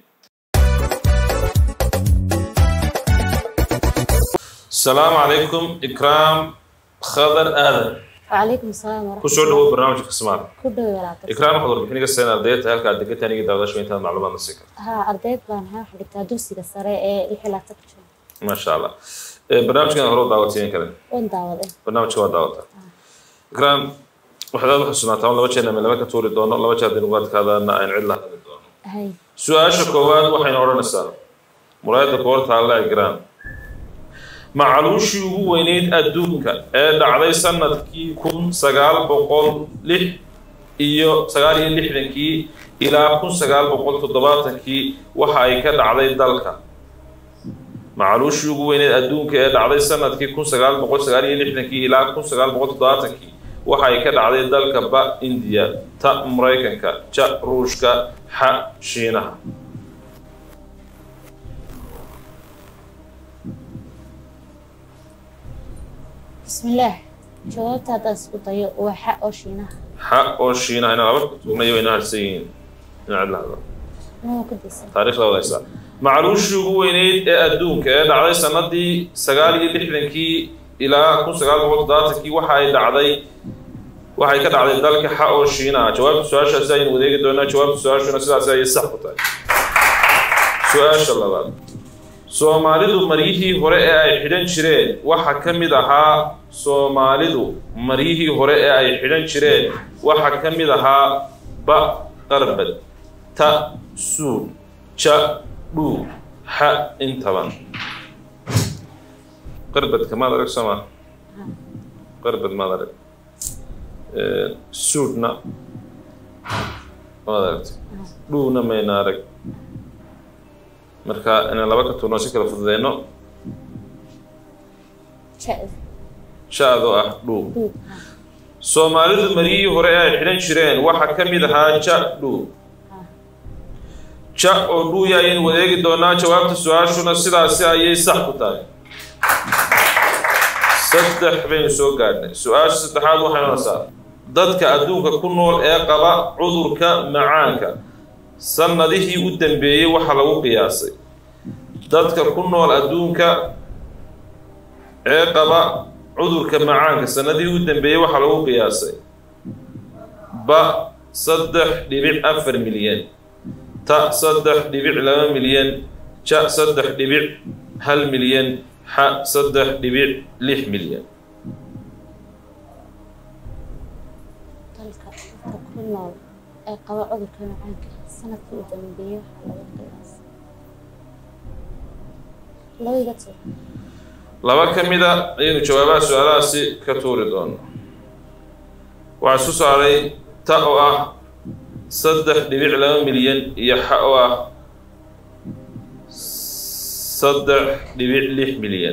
السلام عليكم إكرام خضر آدم وعليكم السلام ورحمة kusoo dhawow barnaamijka kismaad كله ولا ikraan waxaad warbixin iga seen ardayda halka aad degan tahay aniga daawadaasha intaad macluumaad na siin karto ها أرديت بان ها حديتا دوسي سري إيه لحي لا تكتشف maasha allah Eh, barnaamijkan hore u daawatiyen kale وين داود barnaamijka waa daawataa ikraan waxaad aad u xusuunaataa laba jeer ama laba ka tuuri doono laba jeer haddii nugaadkaadana aan cid la hadli doono هاي su-aasha koowaad waxayna odhanaysaa muraayadda koor taalla igraan macaluushii ugu weyneyd adduunka ee dhacday sanadkii kun sagaal boqol lix iyo sagaal iyo lixdankii ilaa kun sagaal boqol toddobaatankii waxa ay ka dhacday dalka macaluushii ugu weyneyd adduunka ee dhacday sanadkii kun sagaal boqol sagaal iyo lixdankii ilaa kun sagaal boqol toddobaatankii waxa ay ka dhacday dalka ba indiya ta maraykanka ja ruushka xa shiinaha بسم الله جوابت هذا اسكت وحق وشينها xa oo shiinaha inaan laba tuugnayo wayna harsan yihiin dhinaca lahada مو كدس taariikhda wadaysaa macaluushii ugu weyneyd ee adduunka ee dhacday sanadii sagaal iyo lixdankii ilaa kun sagaal boqol toddobaatankii waxa ay dhacday waxay ka dhacday dalka xa oo shiinaha jawaabta su-aashaasi ayaynu wadeegi doonaa jawaabta su-aashuna sidaasi ayay sax ku tahay su-aasha labaad soomaalidu maryihii hore ee ay xidhan jireen waxa ka mid ahaa soomaalidu maryihii hore ee ay xidhan jireen waxa ka mid ahaa ba qarbad ta suud ja dhuu xa intaban qarbadka maad arag soo maa qarbad maad arag Eh, suudna maad aragtay dhuuna mayna arag marka inaan laba ka tuurno si kala fududeyno شأذ shaadoo ah dhuu دود soomaalidu maryihii hore ee ay xidhan jireen waxaa ka mid ahaa ja dhuu ja oo dhuuya ayaynu wadeegi doonaa jawaabta su-aashuna sidaasi ayay sax ku tahay saddex baynu soo gaadhnay su-aasha saddexaad waxay noqonaysaa dadka adduunka ku nool ee qaba cudurka macaanka sannadihii u dambeeyey waxa lagu qiyaasay dadka ku nool adduunka ee qaba cudurka macaanka sannadihii u dambeeyey waxaa lagu qiyaasay ba saddex dhibic afar milyan ta saddex dhibic laba milyan ja saddex dhibic hal milyan xa saddex dhibic lix milyan dalka dadka ku nool ee qaba cudurka macaanka sanadkii u dambeeyay waxaa laga qiyaasay laba iga tuur laba ka mid a ayaynu jawaabaha su-aalahaasi ka tuuri doono waxaa isu saaray ta oo ah saddex dhibic laba milyan iyo xa oo ah saddex dhibic lix milyan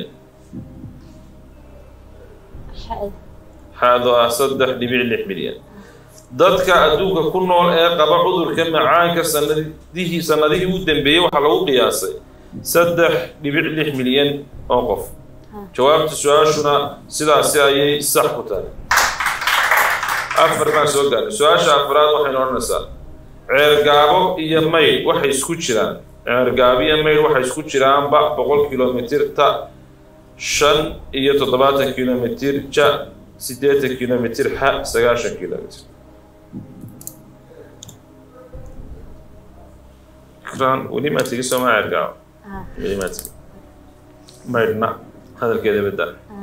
xa'da xaadoo ah saddex dhibic lix milyan dadka adduunka ku nool ee qaba cudurka macaanka sanadihii sanadihii u dambeeyey waxaa lagu qiyaasay saddex dhibic lix milyan oo qof jawaabta su-aashuna sidaasi ayay sax ku tahay afar baan soo gaarnay su-aasha afraad waxaynu odhanaysaa ceergaabo iyo maydh waxay isku jiraan ceergaabo iyo maydh waxay isku jiraanba boqol kilomitir ta shan iyo toddobaatan kilomitir ja siddeetan kilomitir xa sagaashan kilomitir ikran weli maa tegi sooma ceergaabo ah weli maa tegi maydhna hadalkeeda bedda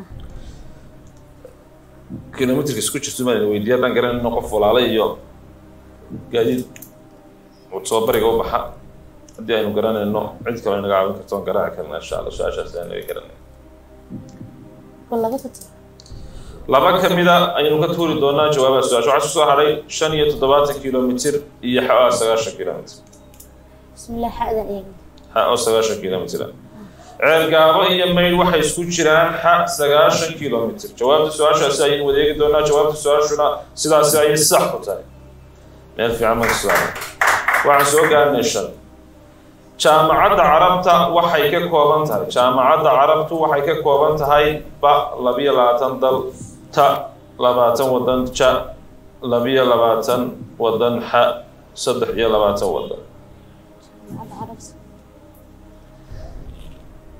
kilomitirka isku jirto maan weydiiya haddaan garanayno qof walaala iyo gaadiid soo bariga u baxa haddii aynu garanayno cid kale naga caawin karto aan garaaci karna insha allah su-aashaas ayaan naga garanay bal laba ka tuur laba ka mida ayaynu ka tuuri doonaa jawaabaha su-aasha waxaa soo hadhay shan iyo toddobaatan kilomitir iyo xa oo sagaashan kilomitir bismillah xa'dan eegna xa oo sagaashan kilomitir ah ceergaabo iyo maydh waxay isku jiraan xa sagaashan kilomitir jawaabta su-aashaasi ayaynu wadeegi doonaa jawaabta su-aashuna sidaasi ayay sax ku tahay meel fiican marka su-aal waxaan soo gaarnay shan jaamacadda carabta waxay ka kooban tahay jaamacadda carabtu waxay ka kooban tahay ba labiyo labaatan dal ta labaatan wadan ja labiyo labaatan wadan xa saddex iyo labaatan wadan jaamacadda carabsi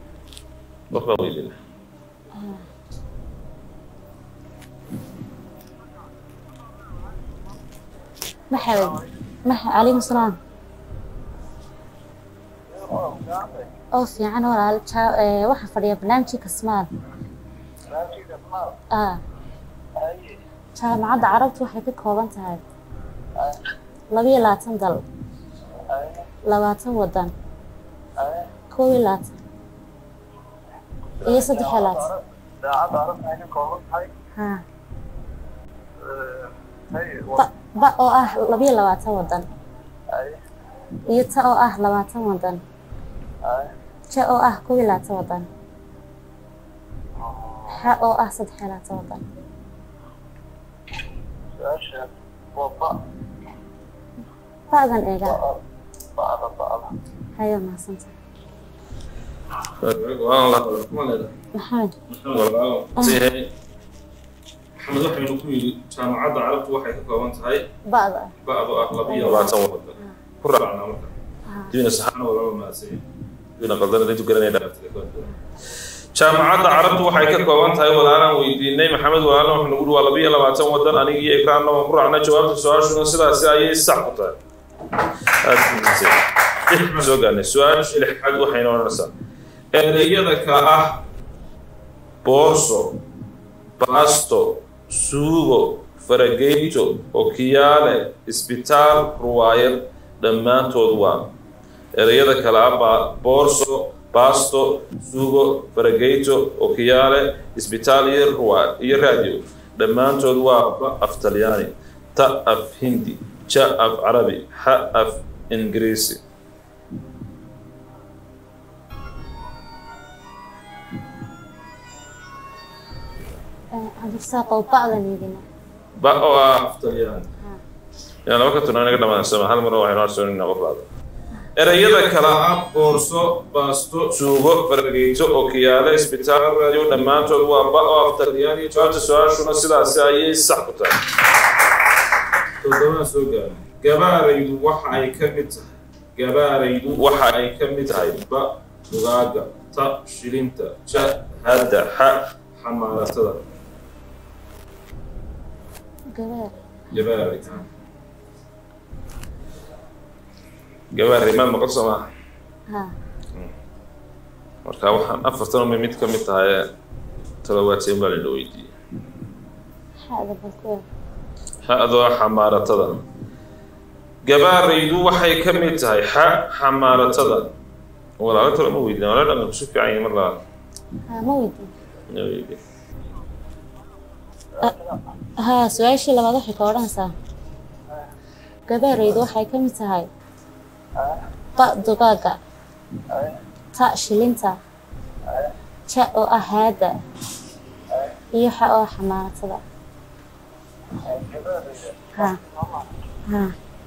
qof baa weydina maxamed max calaykum salaam oo fiican walaal jaa- ee, waxaa fadhiya barnaamijkii kasmaal ah jaamacadda carabtu waxay ka kooban tahay labiyo labaatan dal labaatan wadan koob iyo labaatan iyo saddex iyo labaatan ha ba ba oo ah labiyo labaatan wadan iyo ta oo ah labaatan wadan ja oo ah koob iyo labaatan wadan xa oo ah saddex iyo labaatan wadan ba'dan eega hayo mahadsanta maxamed maxamed waxaynu ku yidhi jaamacadda carabtu waxay ka kooban tahay ba'da ba'du ah labiyo labaatan wadan ku raacnaa marka dibina saxaana walaba mahadsan dibina qaldan intu garanaya dhaqaatiga jaamacadda carabtu waxay ka kooban tahay walaalaan weydiinay maxamed walaalna wuxuu nagu waa labiyo labaatan wadan aniga iyo ikraanna waan ku raacnay jawaabta su-aashuna sidaasi ayay sax ku tahay aad ku mahadsan waxaan soo gaarnay su-aasha lixaad waxayna odhanaysaa ereyada ka ah boorso baasto suugo farageyto okiyaale isbitaal ruwaayad dhammaantood waa ereyada kale ah baa boorso baasto suugo farageyto okiyaale isbitaal iyo ruwaayad iyo raadiyo dhammaantood waa ba af talyaani ta af hindi ja af carabi xa af ingiriisi cabdirasaaqow ba'dan eegina ba oo ah af talyaani yaa laba ka tuna inaga dhamaansan hal mar waxaynu arsoonina qof baada ereyada kale ah boorso baasto suugo farageyto okiyaale isbitaal raadiyo dhammaantood waa ba oo af talyaani jawaabta su-aashuna sidaasi ayay sax ku tahay todobaa soo gaara gabaaraydu waxa ay ka mid tahay gabaaraydu waxa ay ka mid tahay ba dugaaga ta shilinta ja hadda xa xamaaratada gabaar gabaaray gabaaray maad maqal soo maaha ha marka waxaan afartan umay mid ka mid tahay todobaateen baa lana weydiiyey xa'da balkuwa ha-doo xamaaratada gabaaraydu waxay ka mid tahay xa xamaaratada walaalo talo ma weydiin walaalo dhan kusu fiican yahay mar labaad ha ma weydiin ma weydiin ha su-aashii labaad waxay ka odhanaysaa gabaaraydu waxay ka mid tahay ba dugaaga ta shilinta ja oo ah haada iyo xa oo ah xamaaratada ha ha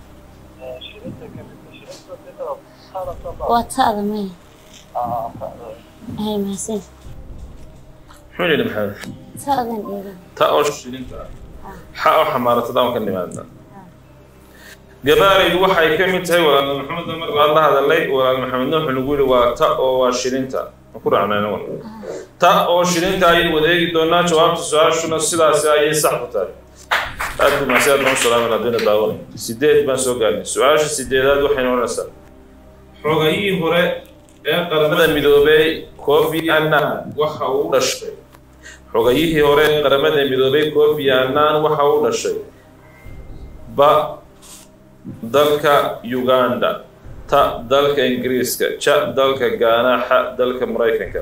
waa ta'da maya hay mahadsan muxuu yidhi maxamed ta'dan eegin ta oo shilinta ah xa oo xamaaratada aan ka nimaadna gabaaraydu waxay ka mid tahay walaal maxamed mar aan la hadalnay walaal maxamedna wuxuu nagu yidhi waa ta oo waa shilinta ma ku raacnayna wal ta oo shilinta ayay wadeegi doonaa jawaabta su-aashuna sidaasi ayay sax ku tahay aad buu mahadsan aad baan u salaamin haddayna daawanay sideed baan soo gaarnay su-aasha sideedaad waxayna odhanaysaa xogayihii hore ee qaramada midoobay kofi annan waxa uu dhashay xogayihii hore ee qaramada midoobay kofi annan waxa uu dhashay ba dalka uganda ta dalka ingiriiska ja dalka gaana xa dalka maraykanka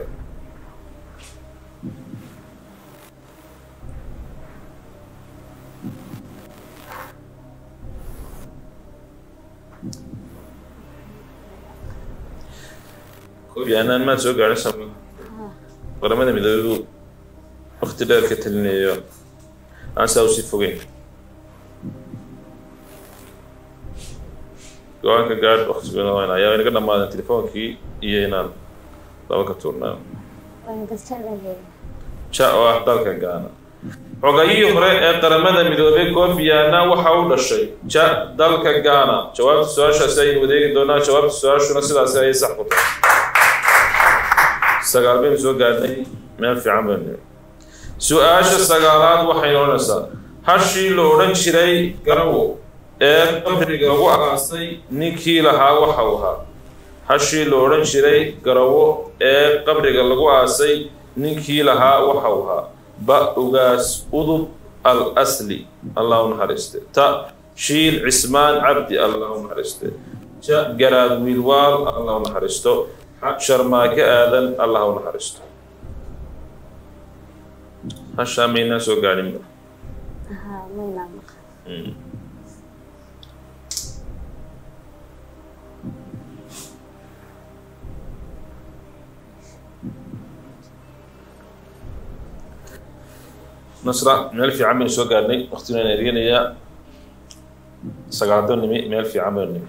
kofi annan maad soo gaadhay sama qaramada midoobay buu waqti dheer ka talinayo aan saa usii fogeyn go-aanka gaadh waqtigoona wayna ayaa inaga dhammaadeen telefoonkii iyo inaan laba ka tuurnaa ja oo ah dalka gaana xogayihii hore ee qaramada midoobay kofi annan waxa uu dhashay ja dalka gaana jawaabta su-aashaasi ayaynu wadeegi doonaa jawaabta su-aashuna sidaasi ayay sax ku tahay sagaal baynu soo gaadhnay meel fiican baynu su-aasha sagaalaad waxaynu odhanaysaa hashii la odhan jiray garawo ee qabriga lagu aasay ninkii lahaa waxa uu ahaa hashii la odhan jiray garawo ee qabriga lagu aasay ninkii lahaa waxa uu ahaa ba ugaas udub al asli allah u naxariiste ta shiil cismaan cabdi allah u naxariiste ja garaad wiilwaal allah u naxariisto xa sharmaake aadan allah u naxariisto hashaa maynaa soo gaadhinba ها ما ينام nasra meel fiican baynu soo gaadhnay waqtigan aan erganayaa sagaado nimi meel fiican baynu nimi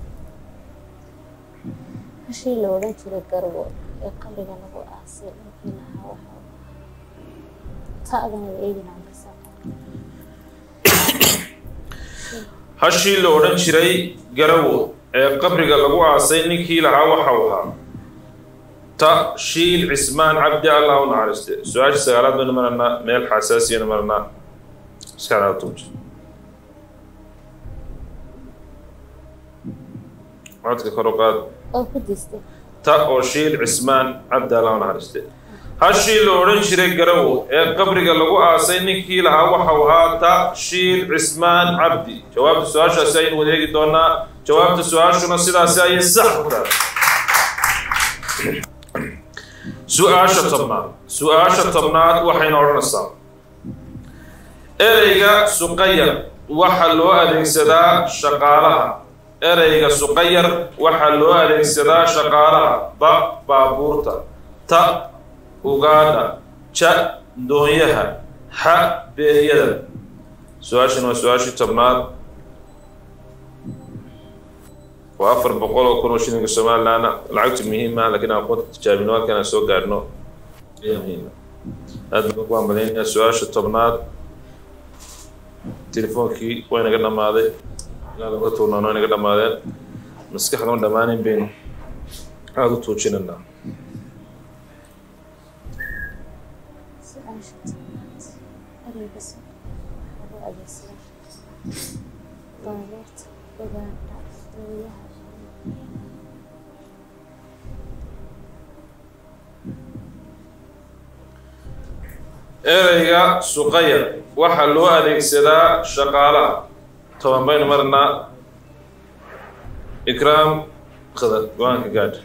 hashii la odhan jiray garbo ee qabriga lagu aasay ninkii lahaa waxa ta'dana la eeginaan ka saa hashii la odhan jiray garawo ee qabriga lagu aasay ninkii lahaa waxa uu ahaa ta shiil cismaan cabdi allah u naxariiste su-aasha sagaalaad baynu maranaa meel xasaasiyanu maranaa maskaxdaada tuuji codka kor u qaad oo ku diistay ta oo shiil cismaan cabdi allah u naxariiste hashii la odhan jiray garawo ee qabriga lagu aasay ninkii lahaa waxa uu ahaa ta shiil cismaan cabdi jawaabta su-aashaasi aynu wadeegi doonaa jawaabta su-aashuna sidaasi ayay sax ku tahay su-aasha tobnaad su-aasha tobnaad waxayna odhanaysaa ereyga suqayar waxaa loo adeegsadaa shaqaalaha ereyga suqayar waxaa loo adeegsadaa shaqaalaha ba baabuurta ta ugaadha ja doonyaha xa beeryada su-aashan waa su-aashii tobnaad waa afar boqol oo kun oo shilinka somalilandna lacagtu muhiima laakiin aan aqoonta tijaabino halkan aan soo gaadhno ayaa muhiima aad baan ku hambaleynayaa su-aasha tobnaad telefoonkii waa inaga dhammaaday ilaa laga tuurnaano waa inaga dhammaadeen maskaxda ma dhammaanin baynu aada u tuujinaynaa su-aasha tobnaad ereyga suq waxaa loo adeegsadaa baabuurta ugaadha dooyaha ereyga suqayar waxaa loo adeegsadaa shaqaalaha toban baynu marnaa ikraam khadar go-aanka gaadh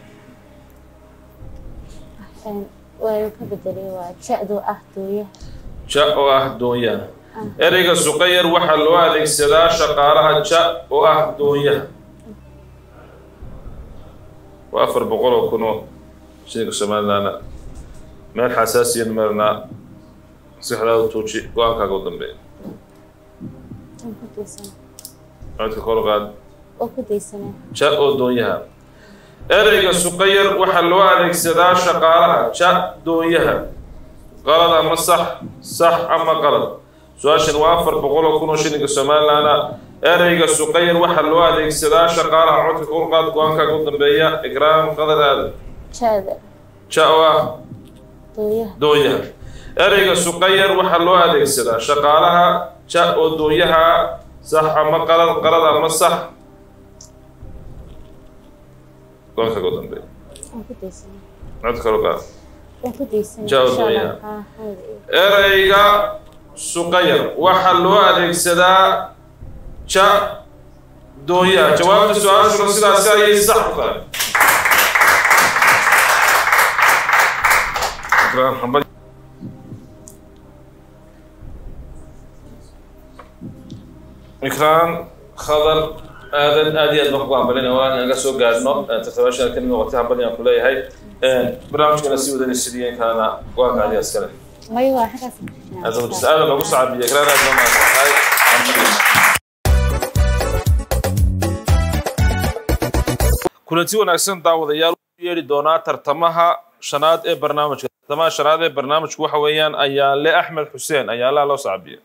waayu ka bedelay waa ja'du ah dooyaha ja oo ah doonyaha ereyga suqayar waxaa loo adeegsadaa shaqaalaha ja oo ah doonyaha waa afar boqol oo kun oo shilinka somalilandna meel xasaasiyan marnaa maskaxdaada tuuji go-aankaaga u dambeeya aan ku daysana codka kor u qaad oo ku daysana ja oo doonyaha ereyga suqayar waxaa loo adeegsadaa shaqaalaha ja doonyaha qalad ama sax sax ama qalad su-aashan waa afar boqol oo kun oo shilinka somalilandna ereyga suqayar waxaa loo adeegsadaa shaqaalaha codka kor u qaad go-aankaaga u dambeeya ikraam qadar aadan ja'da ja oo ah dooyaha doonyaha ereyga suqayar waxaa loo adeegsadaa shaqaalaha ja oo doonyaha sax ama qalad qalad ama sax goonka ugu dambeeya aan ku daysana cod kale qaad waan ku daysana Ja'da insha Allah. dooyaha. Haa, hada iyo- ereyga suqayar waxaa loo adeegsadaa ja doonyaha jawaabta su-aashuna sidaasi ayay sax ku tahay Ikraam, hambal- ikraan khadar aadan aad iyo aad baan kugu hambalinaya waa naga soo gaadhno tartabaasha ka noqotay hambali aan ku leeyahay barnaamijkana sii wadanay sidii in kalena go-aanka adiga iskale mayo waa xaggaas aad aada loogu sacabiya ikraan aad baa mahadsantahay kulanti wanaagsan daawadayaal u yeedhi doonaa tartamaha shanaad ee barnaamijka tartamaha shanaad ee barnaamijku waxa weeyaan ayaale axmed xuseen ayaalaha loo sacabiya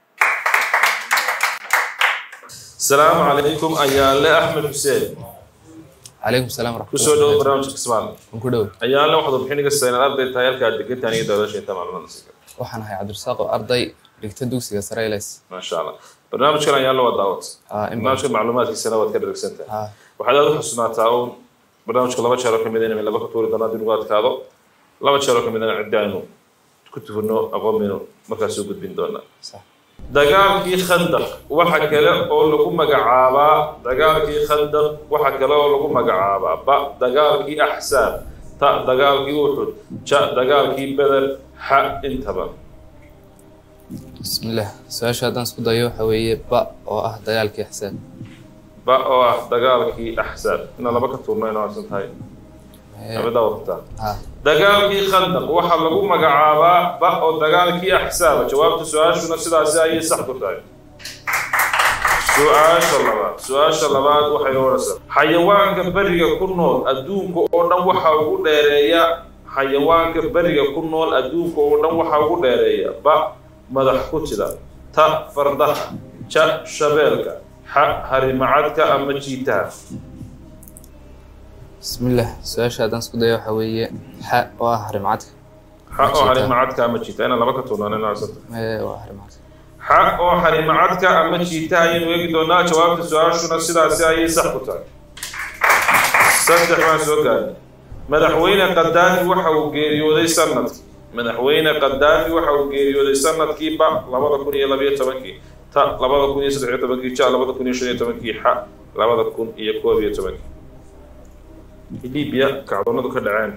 السلام عليكم ayaale axmed xuseen عليكم السلام ورحمة kusoo dhowo barnaamijka kismaal ku dhow ayaale waxaad warbixin iga saynaad arday tahay halkaa degantaan iyo dawladasha inta macluumaad waxaan ahay cabdirasaaq oo arday dhigta dugsiga sare ls maasha allah barnaamijkan ayaa la waa daawad Ah, in badan. barnaamijka macluumaadkiisana waad ka dharagsantahay Ah. waxaad aad u xusunaataa uun barnaamijka laba jeer oo kamid in laga ka tuuri doonaa dinugu adkaado laba jeer oo kamid in ciddi aynu ku tuhurno aqoon baynu markaas u gudbin doonaa Sax. dagaalkii khandaq waxa kale oo lagu magacaabaa dagaalkii khandaq waxa kale oo lagu magacaabaa ba dagaalkii axsaab ta dagaalkii uxud ja dagaalkii beder xa intaba bismillaah su-aasha haddaan isku dayo waxa weeye ba oo ah dagaalkii axsaab ba oo ah dagaalkii axsaab inaan laba ka tuurno inoo arsan tahay abadaa waqtaa ah dagaalkii khandaq waxaa lagu magacaabaa ba oo dagaalkii axsaaba jawaabta su-aashuna sidaasi ayay sax ku tahay su-aasha labaad su-aasha labaad waxay odhanaysaa xayawaanka beriga ku nool adduunka oo dhan waxaa ugu dheereeya xayawaanka beriga ku nool adduunka oo dhan waxaa ugu dheereeya ba madax ku tida ta fardaha ja shabeelka xa harimacadka ama jiitaha bismillaah su-aasha haddaan isku dayo waxa weeye xa oo ah harimcadka xa oo harimacadka ama jiitaha inaan laba ka tuurnaan inaa arsanta Ee, waa harimcadka xa oo harimacadka ama jiitaha ayaynu eegi doonaa jawaabta su-aashuna sidaasi ayay sax ku tahay saddex baan soo gaarnay madaxweyne qadaafi waxa uu geeriyooday sanadkii madaxweyne qadaafi waxa uu geeriyooday sanadkii ba labada kun iyo labayo tobankii ta labada kun iyo saddex iyo tobankii ja labada kun iyo shan iyo tobankii xa labada kun iyo koob iyo tobankii libiya kacdoonadu ka dhaceen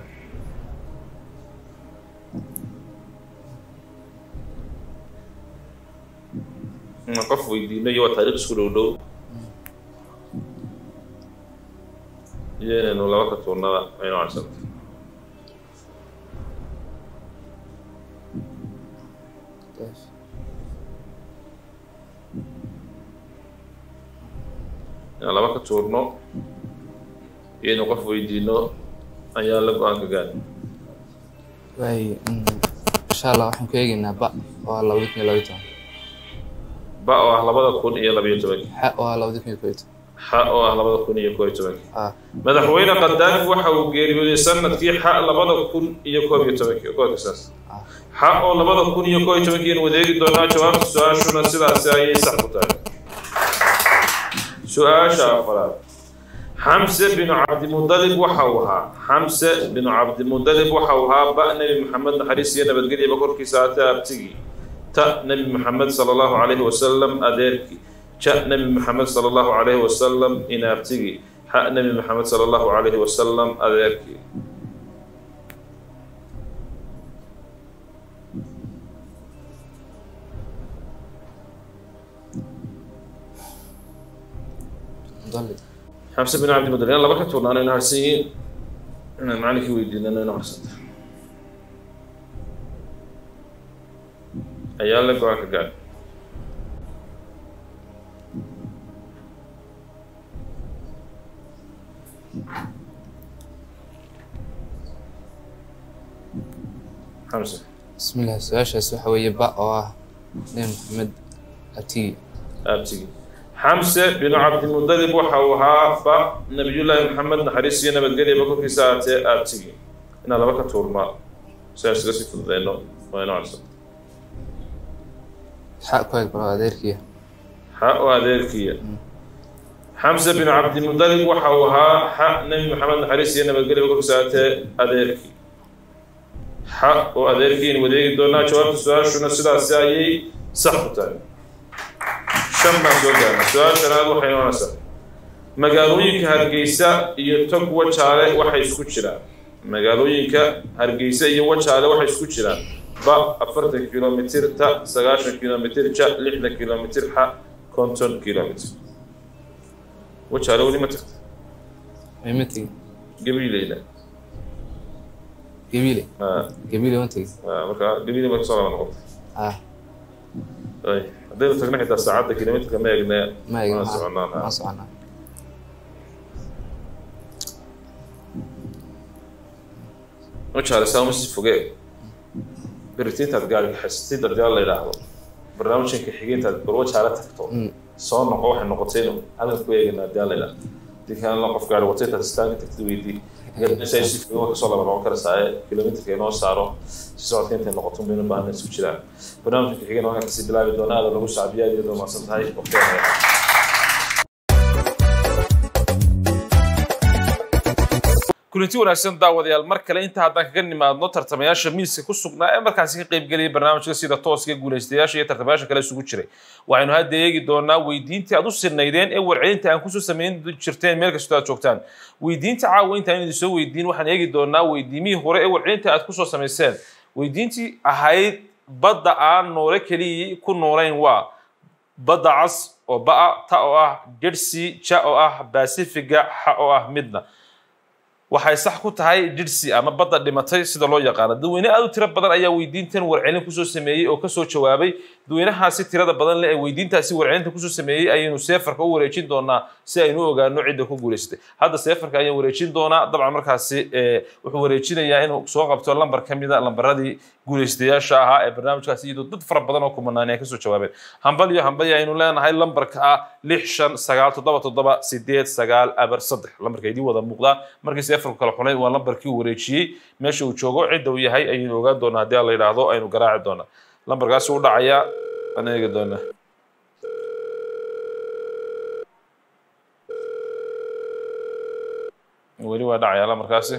inaan qof weydiino iyo waa taariikh isku dhow dhow iyo inaynu laba ka tuurnada aynu arsanta inaan laba ka tuurno iyo inuu qof weydiino ayaa la go-aan ka gaari waay mm, insha allah waxaan ku eegaynaa ba oo ah labada kun iyo labaiyo toban ba oo ah labada kun iyo labayo tobankii xa oo ah labada kun iyo koob iyo toban xa oo ah labada kun iyo koob iyo tobankii ah madaxweyne qadaafi waxa uu geeriyooday sanadkii xa labada kun iyo koob iyo tobankii koodka saas xa oo labada kun iyo koob iyo tobankii aynu wadeegi doonaa jawaabta su-aashuna sidaasi ayay sax ku tahay su-aasha afaraad xamse binu cabdimudalib waxa uu ahaa xamse binu cabdimudalib waxa uu ahaa ba nebi maxamed naxariis iyo nabadgelyaba korkiisa haatee abtigii ta nebi maxamed sala allahu calayhi wasalam adeerkii ja nebi maxamed sala allahu calayhi wasalam inaabtigii xa nebi maxamed sala allahu calayhi wasalam adeerkii mudallib xamse bin cabdimudalib inaan laba ka tuurnaano inu harsan yihiin inaan macalinkii weydiinano inu harsanta ayaa la go-aan ka gaadhay xamse bismillaah su-aashaas waxa weeye ba oo ah nebi maxamed abtigi aabtigii xamse binu cabdimudalib waxa uu ahaa ba nabiyullaahi maxamed naxariis iyo nabadgelyaba korkiisa aatee aabtigii inaan laba ka tuurnaa si aan isaga sii fududeyno waa inu carsan xa ku eg baro adeerkiya xa oo adeerkiya xamse binu cabdimudalib waxa uu ahaa xa nebi maxamed naxariis iyo nabadgelyaba korkiisa aatee adeerkii xa oo adeerkii aynu wadeegi doonaa jawaabta su-aashuna sidaasi ayay sax ku tahay shan baan soo gaarnay su-aashanaad waxay noonaysaa magaalooyinka hargeysa iyo tog wajaale waxay isku jiraan magaalooyinka hargeysa iyo wajaale waxay isku jiraan ba afartan kilomitir ta sagaashan kilomitir ja lixdan kilomitir xa konton kilomitir wajaale weli ma tagta ma tegi gabiileyna gabiile Ah, gabiile ma tegi ah, marka gabiile ma kasoo laba noqotay ah ay haddaynu tagna xitaa saacadda kilomitrka ma eegne ma eegin waan soconaa waan soconaa wajaale saama si fogee berita intaad gaari xasitid haddii la yidhaahdo barnaamijkanka xigay intaad bar wajaale tagto Mm. soo noqo waxay noqotay inu halkan ku eegana haddii la yidhaahdo hadii kalena qof gaari wato intaad istaagi tagtid weydii kasoo laba noqon karasaaye kilomitrka inoo saaro si socodka intay noqoto mayna baahna isku jiraan barnaamijka xigana waxaan kasii bilaabi doonaa aada lagu sacbiya aad iyadoo mahadsan tahay waqtiga kulanti wanaagsan daawadayaal mar kale inta haddaan kaga nimaadno tartamayaasha miiska ku sugnaa ee markaasi ka qaybgelaya barnaamijka sida tooska guulaystayaasha iyo tartamayaasha kale isugu jiray waxaynu hadda eegi doonaa weydiintii aad u sirnaydeen ee warcelinta aan kusoo samayn jirteen meel kastoo aad joogtaan weydiinta caawa intaan idin soo weydiin waxaan eegi doonaa weydiimihii hore ee warcelinta aad kusoo samayseen weydiintii ahayd badda aan noole keliyii ku noolayn waa badda cas oo ba'a ta oo ah jersey ja oo ah basifiga xa oo ah midna waxay sax ku tahay jidhsi ama badda dhimatay sida loo yaqaano dadweyne aad u tiro badan ayaa weydiintan warcelin kusoo sameeyey oo kasoo jawaabay dadweynahaasi tirada badan leh ee weydiintaasi warcelinta kusoo sameeyey ayaynu seefarka u wareejin doonaa si aynu u ogaano cidda ku guulaystay hadda seefarka ayaan wareejin doonaa dabcan markaasi wuxuu wareejinayaa inuu soo qabto lambar ka mida lambaradii guulaystayaasha ahaa ee barnaamijkaasi iyadoo dad fara badan oo kumanaan ay kasoo jawaabeen hambal iyo hambal aynu leenahay lambarka ah lix shan sagaal toddoba toddoba sideed sagaal aber saddex lambarka idii wada muuqdaa markii seefarku kala xunay waa lambarkii uu wareejiyey meesha uu joogo cidda uu yahay ayaynu ogaan doonaa haddii la yidhaahdo aynu garaaci doonaa lambarkaasi u dhacaya aan eegi doonaa weli waa dhacaya lambarkaasi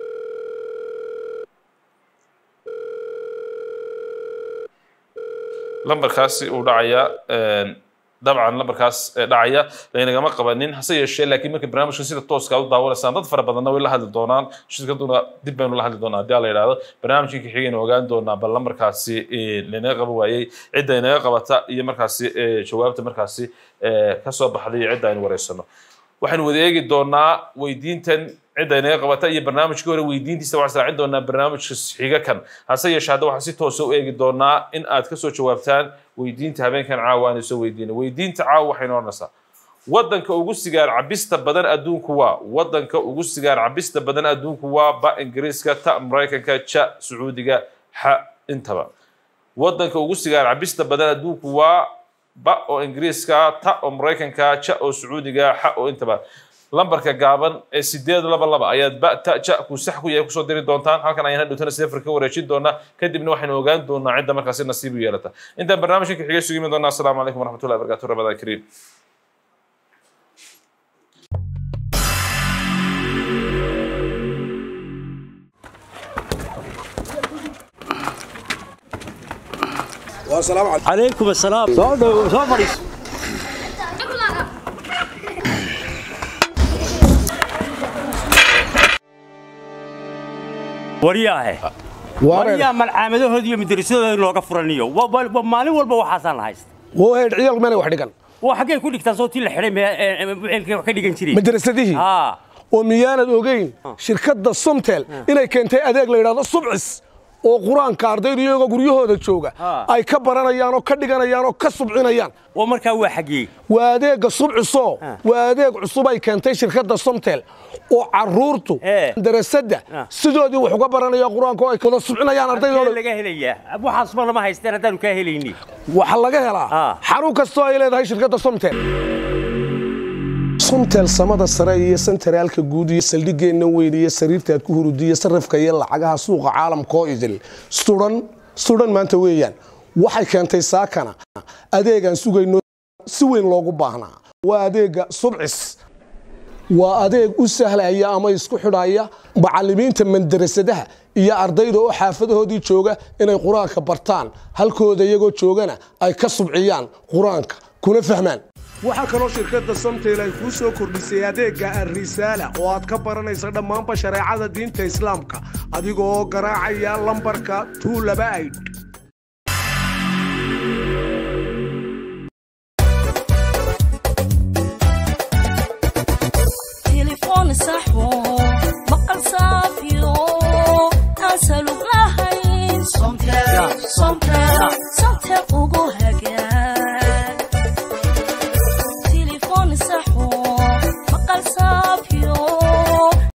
lambarkaasi uu dhacaya dabcan lambarkaas dhacaya laynagama qabanin hase yeeshee laakiin marka barnaamijka sida tooska u daawanaysaan dad fara badanna way la hadli doonaan shirkaduna dib baynu la hadli doonaa haddii la yidhaahdo barnaamijkii ka xigaynu ogaan doonaa bal lambarkaasi laynaga qaba waayey cidda inaga qabata iyo markaasi jawaabta markaasi kasoo baxday iyo cidda aynu wareysano waxaynu wada eegi doonaa weydiintan cidda inaga qabata iyo barnaamijkii hore weydiintiisa waxaan israacin doonaa barnaamijka xiga kan hase yeeshee hadda waxaan si toosa u eegi doonaa in aad kasoo jawaabtaan weydiinta habeenkan caawa aan soo weydiina weydiinta caawa waxaynu odhanaysaa wadanka ugu sigaar cabista badan adduunku waa wadanka ugu sigaar cabista badan adduunku waa ba ingiriiska ta maraykanka ja sacuudiga xa intaba wadanka ugu sigaar cabista badan adduunku waa ba oo ingiriiska ta oo maraykanka ja oo sacuudiga xa oo intaba lambarka gaaban ee sideed laba laba ayaad ba ta ja ku sax ku yahay kusoo diri doontaan halkan ayaan hadhowtana seefar ka wareejin doonaa kadibna waxaynu ogaan doonaa cidda markaasi nasiib u yeelata intaan barnaamijka ka xigay sugi doonaa asalaamu calaykum waraxmatullahi wabarakatu ramadaan kariim عليكم السلام سو سو فريس wariyaahe wariyaa malcaamadahoodi iyo madrasadooda looga furaniyo maalin walba waxaasaan haysta wooheed ciyaal meel wax dhigan waa xaggay ku dhigtaan soo tii la xidhay meelkay wax ka dhigan jireen madrasadihii oo miyaanad ogeyn shirkadda somtel inay keentay adeeg la yidhahdo subcis oo qur-aanka ardaydu iyagoo guryahooda jooga ay ka baranayaan oo ka dhiganayaan oo ka subcinayaan oo markaa waa xaggee waa adeegga subciso waa adeeg cusub ay keentay shirkadda somtel oo caruurtu darasadda sidoodii wax uga baranaya qur-aanka oo ay wada subcinayaan ardaydooda laga helayaa waxaas ma lama haysteen haddaanu kaa helayni waxa laga helaa xarun kastoo ay leedahay shirkadda somtel somtel samada sare iyo sentaraalka guud iyo saldhigeenna weyn iyo sariirtaad ku hurudiya sarrifka iyo lacagaha suuqa caalamka oo idil sudan sudan maanta weeyaan waxay keentay saakana adeegaan sugayno si weyn loogu baahnaa waa adeega subcis waa adeeg u sahlaya ama isku xidhaya macallimiinta mandarasadaha iyo ardayda oo xaafadahoodii jooga inay qur-aanka bartaan halkooda iyagoo joogana ay ka subciyaan qur-aanka kuna fahmaan waxaa kaloo shirkadda somtel ay kuu soo kordhisay adeegga alrisaala oo aad ka baranaysa dhammaanba shareecada diinta islaamka adigoo garaacaya lambarka tuulaba aydh تليفون صحوة